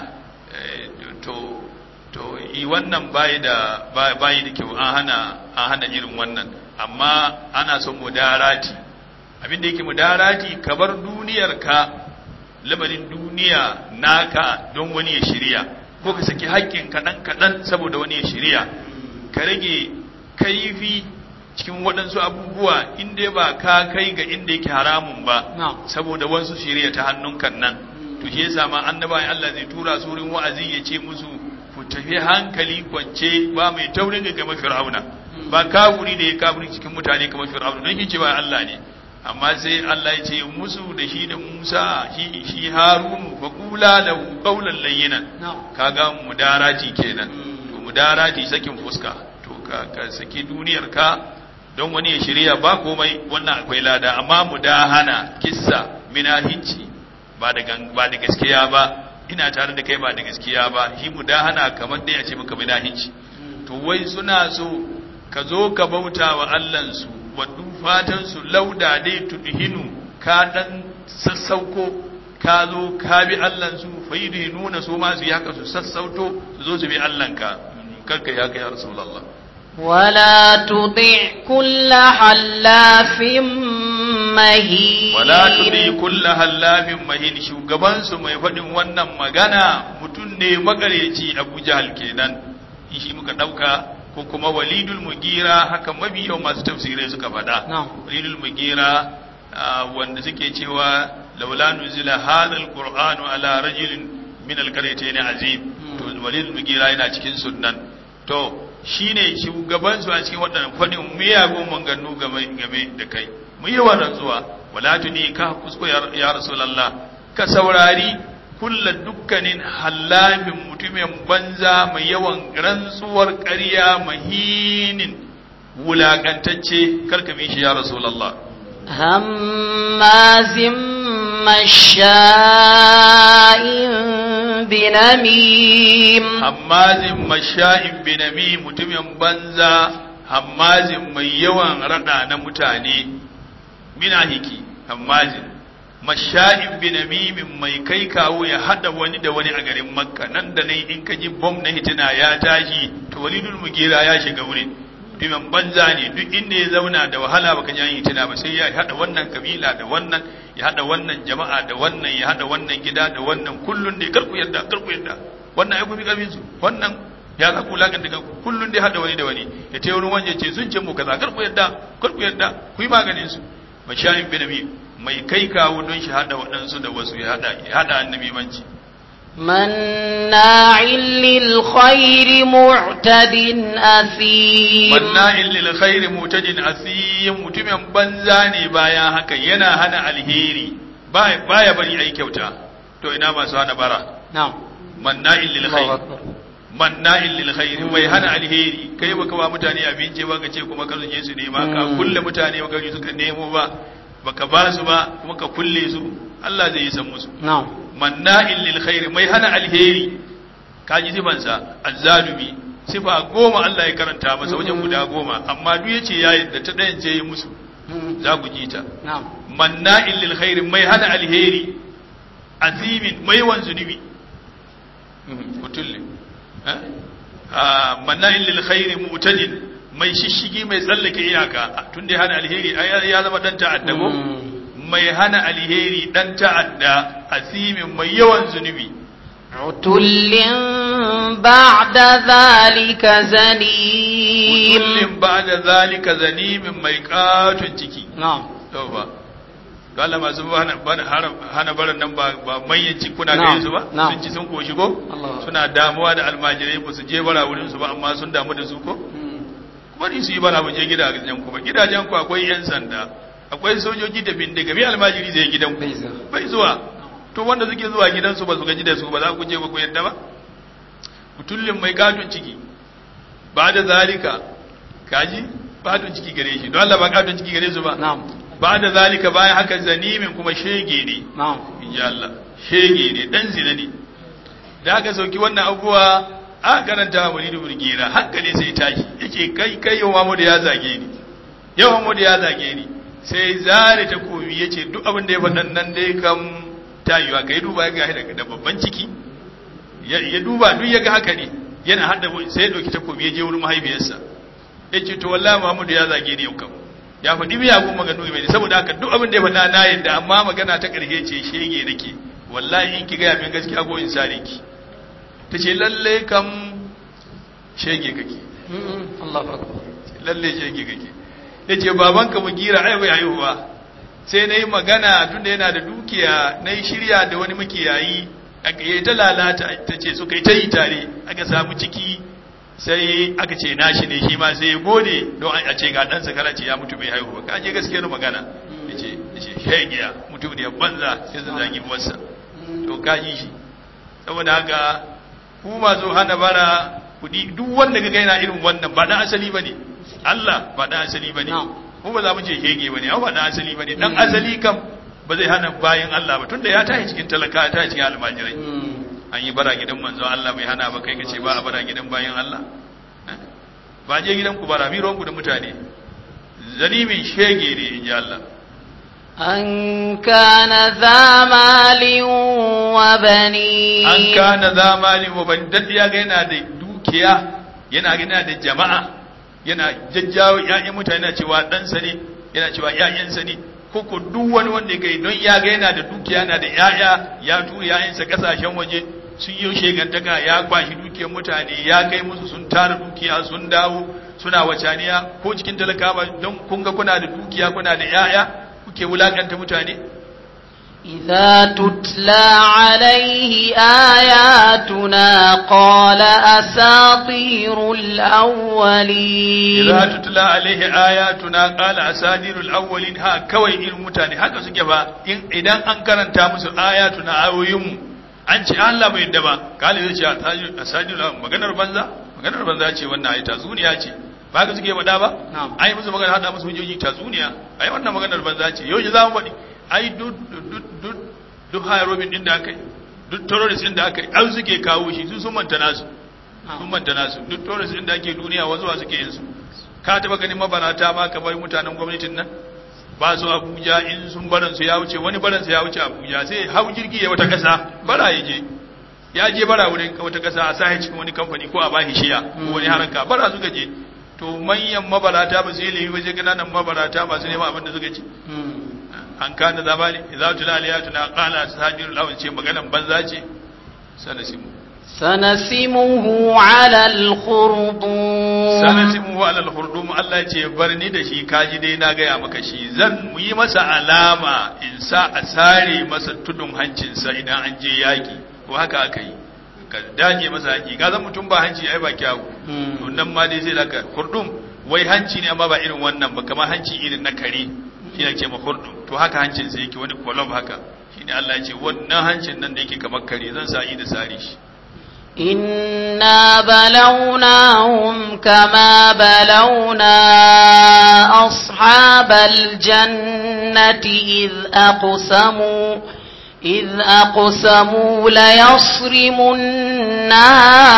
to to i wannan bai da bai da kyau an hana an hana irin wannan amma ana son mudarati abinda yake mudarati ka bar duniyar ka lamarin duniya naka don wani ya shirya ko ka saki haƙƙin kaɗan kaɗan saboda wani ya shirya ka rage kaifi cikin waɗansu abubuwa inda ba ka kai ga inda yake haramun ba saboda wasu shirya ta hannunka nan to shi yasa ma annabawan Allah zai tura su wurin wa'azi ya ce musu ku tafi hankali kwance ba mai taurin ga kamar fir'auna ba kafuri da ya kafuri cikin mutane kamar fir'auna don shi ce ba Allah ne amma sai Allah ya ce musu da shi da Musa shi shi Harunu fa qula lahu qawlan layyinan kaga mudarati kenan to mudarati sakin fuska to ka, ka saki duniyar ka don wani ya shirya ba komai wannan akwai lada amma mudahana kissa minahici ba da ba da gaskiya ba ina tare da kai ba da gaskiya ba shi mudahana kamar dai a ce maka minahici to wai suna so ka zo ka bauta wa Allahnsu waddu fatansu lauda dai tudhinu ka dan sassauko ka zo ka bi Allahnsu faidi nuna su ma su yi haka su sassauto su zo su bi Allahnka karka ya kai ya Rasulullah
ولا تطع كل حلاف مهين
wala tudi kulla hallafin mahin shugaban su mai faɗin wannan magana mutum ne magareci Abu Jahal kenan shi muka dauka ko kuma walidul mugira haka mabiyan masu tafsirai suka faɗa walidul mugira wanda suke cewa laula nuzila hadha alqur'anu ala rajulin min alqaryatayn azim to walidul mugira yana cikin sunnan to shine shugaban su a cikin waɗannan faɗin miyagun manganu game game da kai mu yi wa rantsuwa wala tuni ka kusko ya rasulullah ka saurari kulla dukkanin hallafin mutumin banza mai yawan rantsuwar ƙarya mahinin wulaƙantacce karka bi shi ya rasulallah
هماز مشاء بنميم
hammazin masha'in binami mutumin banza hammazin mai yawan rada na mutane minahiki hammazin masha'in binamimin mai kai kawo ya hada wani da wani a garin makka nan da nan in ka ji bom na hitina ya tashi to walidul mugira ya shiga wurin mutumin banza ne duk inda ya zauna da wahala baka ji an yi tuna ba sai ya hada wannan kabila da wannan ya hada wannan jama'a da wannan ya hada wannan gida da wannan kullun dai karku yadda karku yadda wannan ai kuma kabin su wannan ya za ku lakan daga kullun dai hada wani da wani ya ce wani wanje ce sun ce mu kaza karku yadda karku yadda ku yi maganin su mashayin binabi mai kai kawo don shi hada waɗansu da wasu ya hada ya hada annabi manci
مناع للخير معتد أثيم
manna'in lil khairi mutajin asiyin mutumin banza ne bayan haka yana hana alheri baya baya bari ai kyauta to ina masu hana bara
نعم
manna'in lil
الله
khairi
أكبر
manna'in lil khairi mai hana alheri kai baka ba mutane abinci ba ka ce kuma ka zuje su nema ka
Mm.
kulle mutane baka ji suka nemo ba baka ba su ba kuma ka kulle su Allah zai yi san musu
نعم
manna'in lil khairi mai hana alheri kaji sifansa azzalumi sifa goma Allah ya karanta masa wajen guda goma amma duk yace ya yadda ta ɗayan ce yi musu za ku ji ta
نعم
manna'in lil khairi mai hana alheri azimin mai wan zunubi mutulle eh? Ah, manna'in lil khairi mu'tadin mai shishigi mai tsallake iyaka tun da ya hana alheri ai ya zama dan ta'adda ko mai hana alheri dan ta'adda asimin mai yawan zunubi
عتل بعد ذلك زنيم
kullum ba da zalika zanimin mai katon ciki
نعم
yau ba to Allah masu hana bana- hana- hana baran nan ba ba manyan ciki kuna
Na'am,
gare su ba
na'am.
sun ci sun koshi ko
Allah.
suna damuwa da almajirai ba su je bara wurin su ba amma sun damu da su ko kuma ni su yi bara mu je gidajen ku ba gidajen ku akwai yan sanda akwai sojoji da bindiga mai almajiri zai gidan ku
Bai zuwa.
bai zuwa to wanda suke zuwa gidansu ba su gaji da su ba za ku je ba ku yadda ba mutullin mai katon ciki ba da zalika kaji katon ciki gare shi don Allah ba katon ciki gare su ba
نعم
ba da zalika bayan haka zanimin kuma shege ne
نعم
in ji Allah shege ne dan zina ne da aka sauki wannan abubuwa a karanta wa muridu burgira hankali sai tashi yake kai kai yau Muhammadu ya zage ni yau Muhammadu ya zage ni sai zare ta komi yace duk abin da ya faɗan nan dai kam tayuwa kai duba ga da da babban ciki ya ya duba duk ya ga haka ne yana hada sai ya dauki takobi ya je wurin mahaifiyarsa yace to wallahi Muhammadu ya zage ni yau kam ya faɗi miyagun maganu mai saboda haka duk abin da ya faɗa na yadda amma magana ta ƙarshe ce shege nake wallahi in ki gaya min gaskiya ko in sare ki ta ce lalle kam shege kake
الله أكبر
lalle shege kake ya ce babanka mu gira ai bai haihuwa sai na yi magana tunda yana da dukiya na yi shirya da wani makiyayi aka yi ta lalata ta ce suka yi ta yi tare aka samu ciki sai aka ce nashi ne shi ma sai ya gode don a ce ga ɗansa kara ce ya mutu bai haihuwa ka je gaskiyar magana ya ce ya ce shegiya mutum ne banza sai zan zagi uwarsa to ka ji shi saboda haka ku masu hana bara kudi duk wanda ga yana irin wannan ba dan asali bane Allah ba dan asali bane
Na'am.
mu ba za mu ce shege bane ba dan asali bane dan asali kam ba zai hana bayan Allah ba tunda ya tashi cikin talaka ya tashi cikin almajirai an yi bara gidan manzon Allah bai hana ba kai ka ce ba a bara gidan bayan Allah Eh? ba je gidan ku bara mi ruwanku da mutane zalimin shege ne in ji Allah
أن كان ذا مال وبنين
an kana zamani wa ban daddiya ga yana da dukiya yana yana da jama'a yana jajjawo ƴaƴan mutane yana cewa ɗansa ne yana cewa ƴaƴansa ne ko ko duk wani wanda ya kai don ya ga yana da dukiya yana da ƴaƴa ya tura ƴaƴansa kasashen waje sun yi shegantaka ya kwashi dukiyar mutane ya kai musu sun tara dukiya sun dawo suna wacaniya ko cikin talakawa don kun ga kuna da dukiya kuna da ƴaƴa kuke wulakanta mutane
إذا تتلى عليه آياتنا قال أساطير الأولين
idza tutla alaihi ayatuna qala asadirul awwalin ha kawai irin mutane haka suke ba in idan an karanta musu ayatuna ayoyinmu an ce Allah bai yadda ba kale zai ce asadirul asadirul maganar banza maganar banza ce wannan ai tatsuniya ce ba haka suke faɗa ba
Na'am.
ai musu magana hada musu hujjoji tatsuniya ai wannan maganar banza ce yau za mu faɗi ai duk duk duk duk hayarobin din da aka yi duk terrorist din da aka yi an suke kawo shi su sun manta nasu sun manta nasu duk tourist din da ake duniya wazuwa suke yin su ka taba ganin mabarata ma kamar mutanen gwamnatin nan ba su abuja in sun baran su ya wuce wani baran su ya wuce abuja sai hau jirgi ya wata kasa bara ya je ya je bara wurin wata kasa a sahi cikin wani kamfani ko a bashi shiya ko wani haraka bara suka je to manyan mabarata ba su yi laifi ba sai kananan mabarata masu neman abin da suka ci an kana zamani idza tula aliyatuna qala sajirul awwal ce maganan banza ce sanasimu
سنسمه على الخرطوم
sanasimu alal hurdum Allah ya ce barni da shi kaji dai na gaya maka shi zan mu yi masa alama in sa a sare masa tudun hancinsa idan an je yaki ko haka aka yi ka daje masa hanci ka zan mutum ba hanci ai ba kyawu to nan ma dai zai laka hurdum wai hanci ne amma ba irin wannan ba kamar hanci irin na kare shi ne ke ma hurdum to haka hancin sa yake wani kolom haka shine Allah ya ce wannan hancin nan da yake kamar kare zan sa yi da sare shi
إنا بلوناهم كما بلونا أصحاب الجنة إذ أقسموا إذ أقسموا ليصرمنها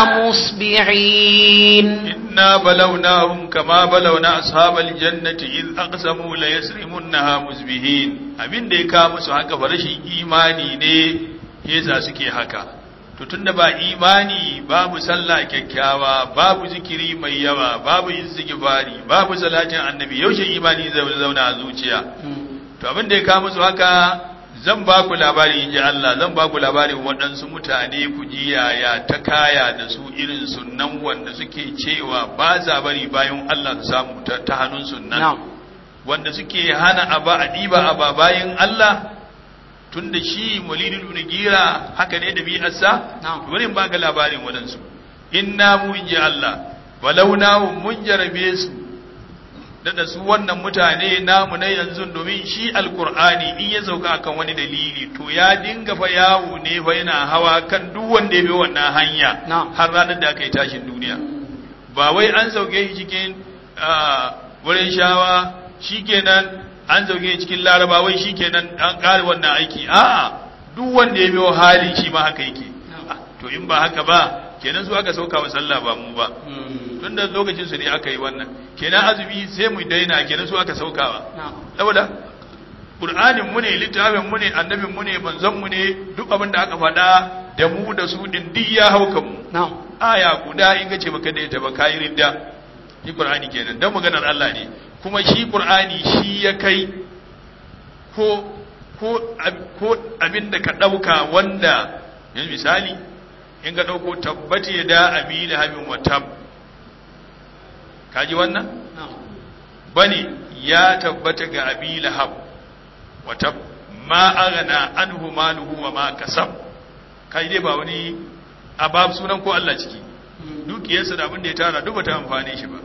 مصبحين
إنا بلوناهم كما بلونا أصحاب الجنة إذ أقسموا ليسرمنها مسبحين abin da ya kawo musu haka fa rashin imani ne yasa suke haka to tunda ba imani babu sallah kyakkyawa babu zikiri mai yawa babu istighfari babu salatin annabi yaushe imani zai zauna a zuciya to abin da ya kawo musu haka zan ba ku labari in ji Allah zan ba ku labarin waɗansu mutane ku ji yaya ta kaya da su irin sunnan wanda suke cewa ba za bari bayan Allah su samu ta hannun sunnan wanda suke hana aba a ɗiba aba bayan Allah tun da shi mulidul ibn gira haka ne da bi'arsa bari ba ga labarin waɗansu inna mu in ji Allah walauna mun jarabe su da su wannan mutane namu na yanzu domin shi alkur'ani in ya sauka akan wani dalili to ya dinga fa yawo ne fa yana hawa kan duk wanda ya bi wannan hanya har ranar da aka yi tashin duniya ba wai an sauke shi cikin wurin shawa shikenan an sauke shi cikin laraba wai shikenan an kare wannan aiki a'a duk wanda ya bi hali shi ma haka yake to in ba haka ba kenan su aka sauka wa sallah ba mu ba tun da lokacin su ne aka yi wannan kenan azumi sai mu daina kenan su aka saukawa saboda qur'anin mu ne littafin mu ne annabin mu ne manzon mu ne duk abin da aka faɗa da mu da su din duk ya hauka mu aya guda in ga ce baka da ita ba kai ridda shi qur'ani kenan dan maganar Allah ne kuma shi qur'ani shi ya kai ko ko ko abin da ka dauka wanda yanzu misali in ga dauko tabbati da abi da habin wa tab kaji wannan bane ya tabbata ga abi lahab wata ma aghna anhu maluhu wa ma kasab kai dai ba wani abab sunan ko Allah ciki dukiyarsa da abin da ya tara duk bata amfane shi ba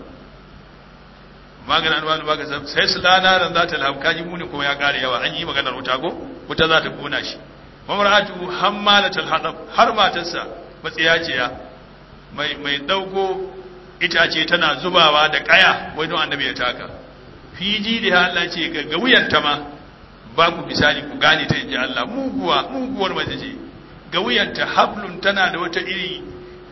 magana an wani baka sai su lana ran za ta lahab kaji muni kuma ya kare yawa an yi maganar wuta ko wuta za ta kona shi mamratu hammalatul hadab har matarsa matsiyaciya mai mai dauko itace tana zubawa da kaya wai don annabi ya taka fiji da Allah ce ga wuyanta ma ba ku misali ku gane ta inji Allah muguwa muguwar mace ce ga wuyanta hablun tana da wata iri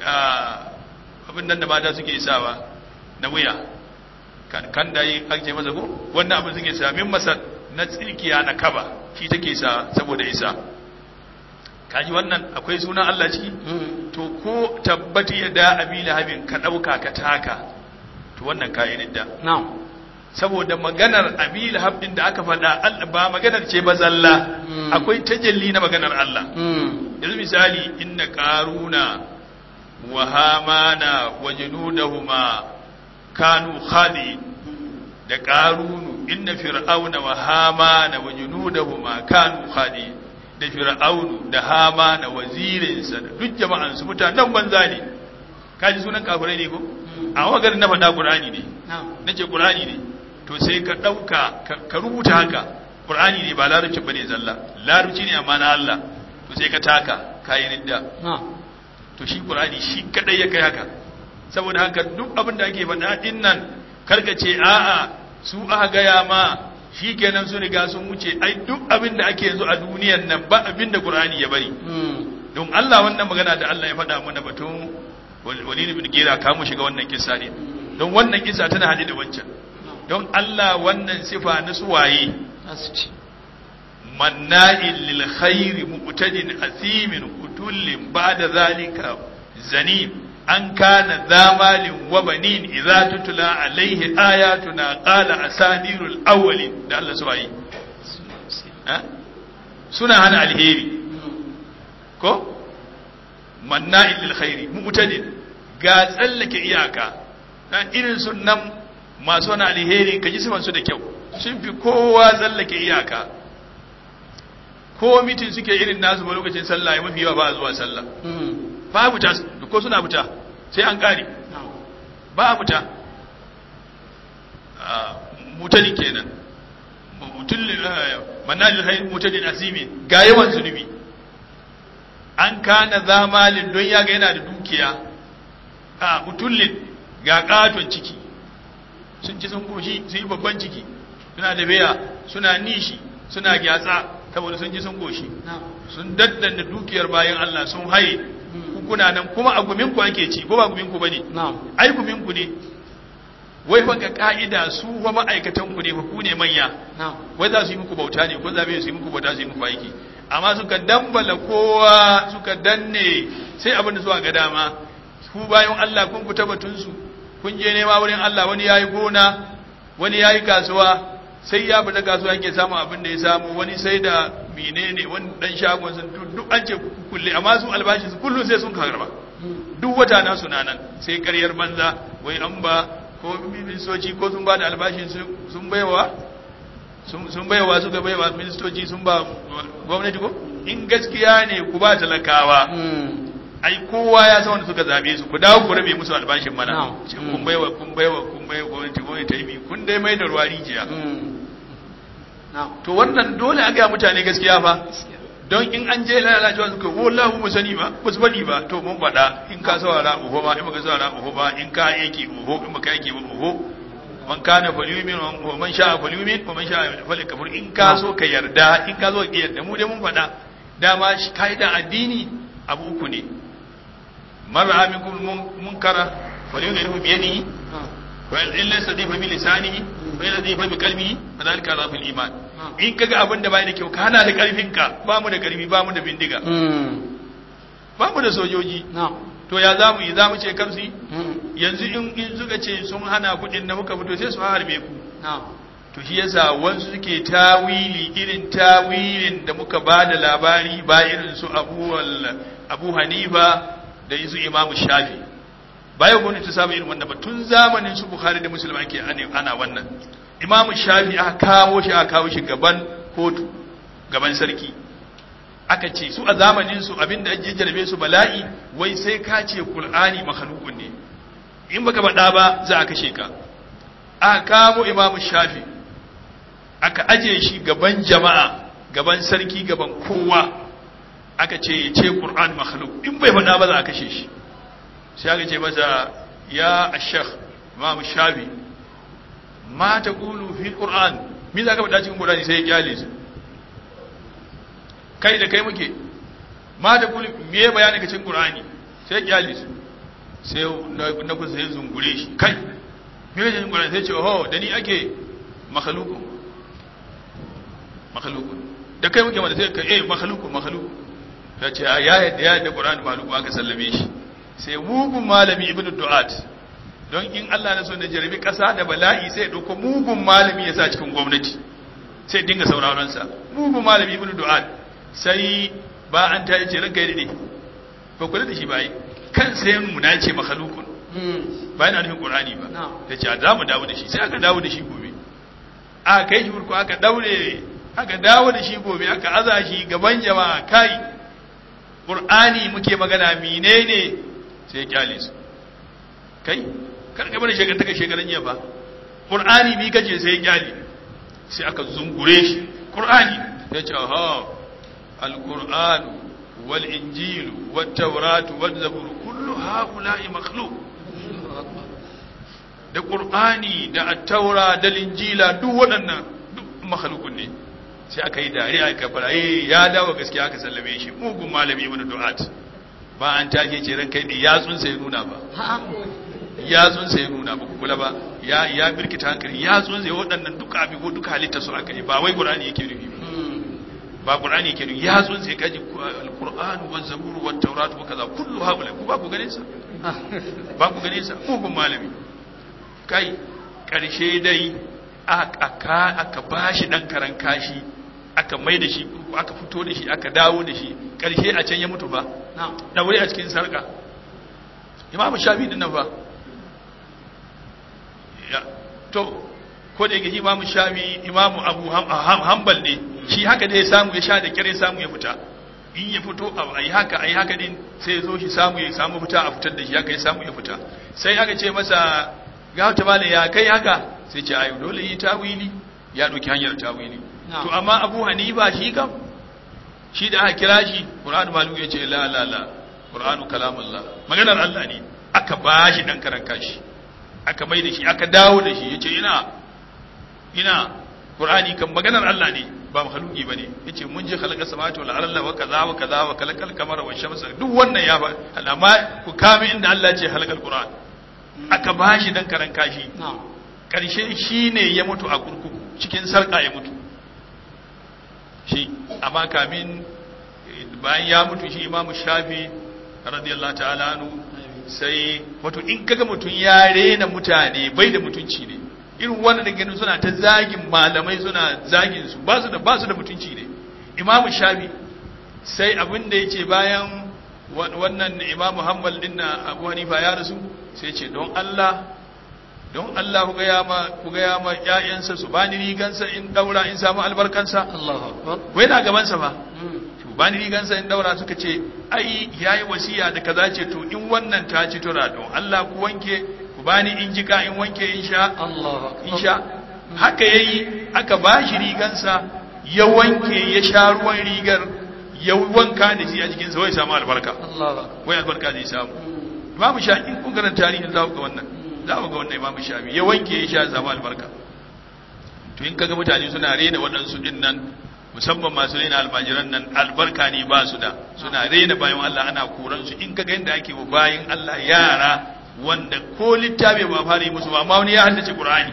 abin nan da mata suke isawa na wuya kan kan da yi ake masa ko wannan abin suke sa min masa na tsirkiya na kaba shi take sa saboda isa kaji wannan akwai sunan Allah ciki to ko tabbati ya da abi lahabin ka dauka ka taka to wannan kayi da
na'am
saboda maganar abi lahab din da aka faɗa ba maganar ce ba zalla akwai tajalli na maganar Allah yanzu misali inna qaruna wa hamana wa junudahuma kanu khadi da qarunu inna fir'auna wa hamana wa junudahuma kanu khadi da fir'aunu da hama na wazirinsa da duk jama'an su mutanen banza ne kaji sunan kafirai ne ko a wagar na faɗa qur'ani ne nace qur'ani ne to sai ka ɗauka ka rubuta haka qur'ani ne ba larabci bane zalla larabci ne amma na Allah to sai ka taka kayi ridda to shi qur'ani shi kadai ya kai haka saboda haka duk abin da ake faɗa din nan karka ce a'a su aka gaya ma shi kenan sun riga sun wuce ai duk abin da ake yanzu a duniyan nan ba abin da Qur'ani ya bari don Allah wannan magana da Allah ya faɗa mana batun Walid ibn Gira ka mu shiga wannan kissa ne don wannan kissa tana hade da wancan don Allah wannan sifa na suwaye manna'il lil khairi mu'tadin asimin utullin ba'da zalika zanim an kana zamalin wa banin idza tutla alaihi ayatuna qala asadirul awwalin da Allah su yi suna hana alheri ko manna'il lil khairi mu'tadil ga tsallake iyaka dan irin sunan masu wani alheri ka ji su da kyau sun fi kowa tsallake iyaka ko mitin suke irin nasu ba lokacin sallah ya mafi yawa ba a zuwa sallah ba a buta ko suna buta sai an kare ba a buta mutane kenan manajin hain mutane asimi ga yawan zunubi an kana zamalin don ya ga yana da dukiya a mutullin ga katon ciki sun ci sun koshi sun yi babban ciki suna da beya suna nishi suna gyatsa saboda sun ji sun koshi sun daddanda dukiyar bayan Allah sun haye kuna nan kuma a guminku ake ci ko ba guminku bane ai guminku ne wai fa ga ka'ida su fa ma'aikatan ku ne fa ku ne manya wai za su yi muku bauta ne ko za su yi muku bauta su yi muku aiki amma suka dambala kowa suka danne sai abin da suka ga dama ku bayan Allah kun fita batun su kun je nema wurin Allah wani yayi gona wani yayi kasuwa sai ya fita kasuwa yake samun abin da ya samu wani sai da menene wani dan shagon sun duk an ce kulle amma su albashi su kullum sai sun karba duk wata na suna nan sai karyar banza wai an ba ko ministoci ko sun ba da albashin sun baiwa sun baiwa suka baiwa ministoci sun ba gwamnati ko in gaskiya ne ku ba talakawa ai kowa ya san wanda suka zabe su ku dawo ku rabe musu albashin mana kun baiwa kun baiwa kun baiwa gwamnati gwamnati ta yi kun dai mai da ruwa rijiya to wannan dole a ga mutane gaskiya fa don in an je lalacewa suka wallahi mu sani ba ba su bari ba to mun faɗa in ka saurara uho ba in baka saurara uho ba in ka yake uho in baka yake ba uho man kana falyumin wa man sha'a falyumin wa man sha'a falyakfur in ka so ka yarda in ka so ka yarda mu dai mun faɗa dama kaida addini abu uku ne mar'a minkum munkara falyughayyiru bi yadihi wa in laysa bi lisanihi wa in laysa bi qalbihi fadhalika dhaful iman in kaga abin da bai da kyau ka hana da karfinka ba mu da karfi ba mu da bindiga ba mu da sojoji to ya za mu yi za mu ce karsi yanzu in in suka ce sun hana kudin da muka fito sai su harbe ku to shi yasa wasu suke tawili irin tawilin da muka ba da labari ba irin su abu abu hanifa da su imamu shafi bayan gwamnati ta samu irin wannan ba tun zamanin su bukhari da musulman ake ana wannan imamu shafi aka kawo shi aka kawo shi gaban kotu gaban sarki aka ce su a zamanin su abinda ake jarabe su bala'i wai sai ka ce qur'ani makhluqun ne in baka faɗa ba za a kashe ka aka kawo imamu shafi aka aje shi gaban jama'a gaban sarki gaban kowa aka ce ya ce qur'an makhluq in bai faɗa ba za a kashe shi sai aka ce masa ya ashekh imamu shafi ma ta kulu fi qur'an me za ka faɗa cikin qur'ani sai ya kyale su kai da kai muke ma ta kulu me bayani ka cikin qur'ani sai ya kyale su sai na kusa sai zungure shi kai me ka cikin qur'ani sai ce oh da ni ake makhluku makhluku da kai muke mata sai ka eh makhluku makhluku ya ce ya yadda ya yadda qur'ani makhluku aka sallame shi sai mugun malami ibnu du'at don in Allah na so na jarabi ƙasa da bala'i sai ya ɗauko mugun malami ya sa cikin gwamnati sai dinga sauraronsa mugun malami ibn du'ad sai ba an ta yace ranka yi ne ba kula da shi ba yi kan sai mu na ce makhalukun ba yana nufin qur'ani ba ta ce za mu dawo da shi sai aka dawo da shi gobe aka kai shi burko aka daure aka dawo da shi gobe aka aza shi gaban jama'a kai qur'ani muke magana menene sai ya kyale su kai karka bane shekar taka shekaran jiya ba qur'ani bi kace sai kyali sai aka zungure shi qur'ani ya ce ha alquran wal injil wat tawrat wal zabur kullu haula'i makhluq da qur'ani da at-taura da injila duk waɗannan duk makhluqun ne sai aka yi dariya aka fara eh ya dawo gaskiya aka sallame shi mugun malami ibn du'at ba an take ce ran kai ne yatsun sai nuna ba yatsun sai nuna ba kula ba ya ya birkita hankali yatsun sai waɗannan duka abi ko duka halitta su aka yi ba wai qur'ani yake nufi ba ba qur'ani yake nufi yatsun sai kaji alquran wa zabur wa tawrat wa kaza kullu haula ku ba ku ganin sa ba ku gane sa mugun malami kai ƙarshe dai aka aka bashi dan karan kashi aka mai da shi aka fito da shi aka dawo da shi ƙarshe a can ya mutu ba da wuri a cikin sarka imamu shafi din nan fa ya to ko da yake imamu shafi imamu abu hanbal ne shi haka da ya samu ya sha da kyar ya samu ya fita in ya fito a yi haka a yi haka din sai ya zo shi samu ya samu fita a fitar da shi haka ya samu ya fita sai aka ce masa ga wata bala ya kai haka sai ce ayo dole yi tawili ya ɗauki hanyar tawili to amma abu hanifa shi kam shi da aka kira shi qur'anu malu ya ce la la la qur'anu kalamullah maganar Allah ne aka ba shi dan karan kashi aka mai da shi aka dawo da shi yace ina ina qur'ani kan maganar Allah ne ba makhluki bane yace mun je khalaqa samawati wal arda wa kaza wa kaza wa khalaqal qamara wash shamsa duk wannan ya fa amma ku kame inda Allah ce halakal qur'an aka bashi dan karan kashi karshe shine ya mutu a kurkuku cikin sarka ya mutu shi amma kamin bayan ya mutu shi imamu shafi radiyallahu ta'ala anhu sai wato in kaga mutun ya rena mutane bai da mutunci ne irin wannan da ganin suna ta zagin malamai suna zagin su ba su da ba su da mutunci ne imamu shafi sai abin da yace bayan wannan imamu hanbal din na abu hanifa ya rasu sai ce don Allah don Allah ku gaya ma ku gaya ma ƴaƴansa su bani rigansa in daura in samu albarkansa
Allahu akbar
wai na gaban sa ba to bani rigansa in daura suka ce ai yayi wasiya da kaza ce to in wannan ta ci tura don Allah ku wanke ku bani in jika in wanke in sha
Allahu akbar
in sha haka yayi aka bashi rigansa ya wanke ya sha ruwan rigar ya wanka da shi a jikin sa wai samu albarka
Allahu akbar
wai albarka zai samu imamu shafi in kun karanta tarihin za ku ga wannan za ku ga wannan imamu shafi ya wanke ya sha samu albarka to in kaga mutane suna rena waɗansu din nan musamman masu rena almajiran nan albarka ne ba su da suna rena bayan Allah ana koran su in kaga yadda ake wa bayan Allah yara wanda ko littafi ba fara yi musu ba amma wani ya haddace Qur'ani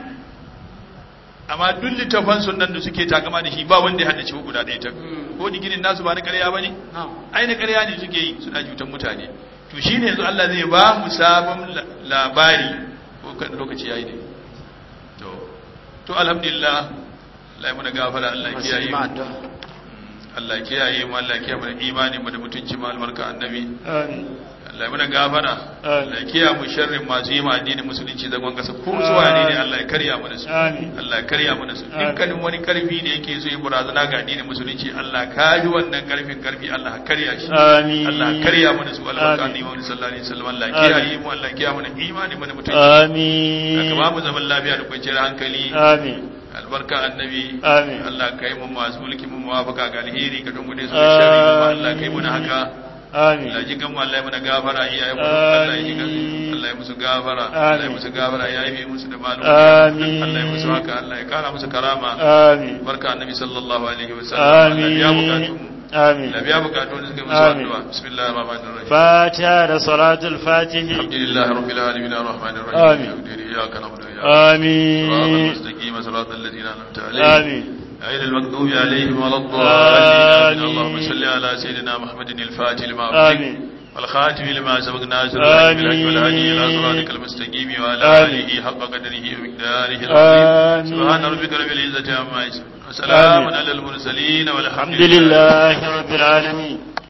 amma duk littafan sunan da suke takama da shi ba wanda ya haddace ko guda ɗaya ta ko diginin nasu ba na ƙarya bane ai na ƙarya ne suke yi suna cutar mutane to shine yanzu Allah zai ba mu sabon labari ko kan lokaci yayi ne to to alhamdulillah Allah ya muna gafara Allah ya kiyaye mu Allah ya kiyaye mu Allah ya kiyaye mu da imani mu da mutunci mu albarka annabi
amin
Allah ya muna gafara Allah ya kiyaye mu sharrin masu yi ma addinin musulunci zagon kasa ko su wane ne Allah ya karya mu da su
amin
Allah ya karya mu da su dukkanin wani karfi da yake so ya barazana ga addinin musulunci Allah ka ji wannan karfin karfi Allah ka karya shi
amin
Allah ya karya mu da su albarka
Amin.
annabi Muhammad sallallahu alaihi wasallam Allah ya kiyaye mu Allah ya kiyaye mu da imani mu da mutunci
amin
ka ba mu zaman lafiya da kwanciyar hankali
amin
albarka annabi
Amin.
Allah ka yi mu masu mulki mu muwafaka ga alheri ka dungude su da sharri kuma Allah ka yi mu na haka
amin
Allah ji kan mu Allah ya mana gafara iyayen mu Allah ya ji kan
Amin.
Allah ya musu gafara Allah ya
Amin.
musu gafara ya yi musu da malu
Amin.
Allah ya musu haka Allah ya kara musu karama
amin
barka annabi sallallahu alaihi wasallam Allah ya bukatu mu
amin
Allah ya bukatu da suka musu
Amin.
addu'a bismillahir rahmanir rahim
fatiha da salatul fatihi
alhamdulillahi rabbil alamin arrahmanir
Amin.
rahim iyyaka na'budu wa iyyaka صراط
amin
المستقيم صراط الذين أنعمت عليهم
amin
غير المغضوب عليهم ولا
آمين.
الضالين اللهم صل على سيدنا محمد الفاتح لما أغلق
آمين.
والخاتم لما سبق ناصر الحق بالحق
آمين.
والهدي إلى صراطك المستقيم وعلى
آمين.
آله حق قدره ومقداره العظيم
آمين.
سبحان ربك رب العزة عما يصفون وسلام
آمين.
على المرسلين والحمد
الحمد لله رب العالمين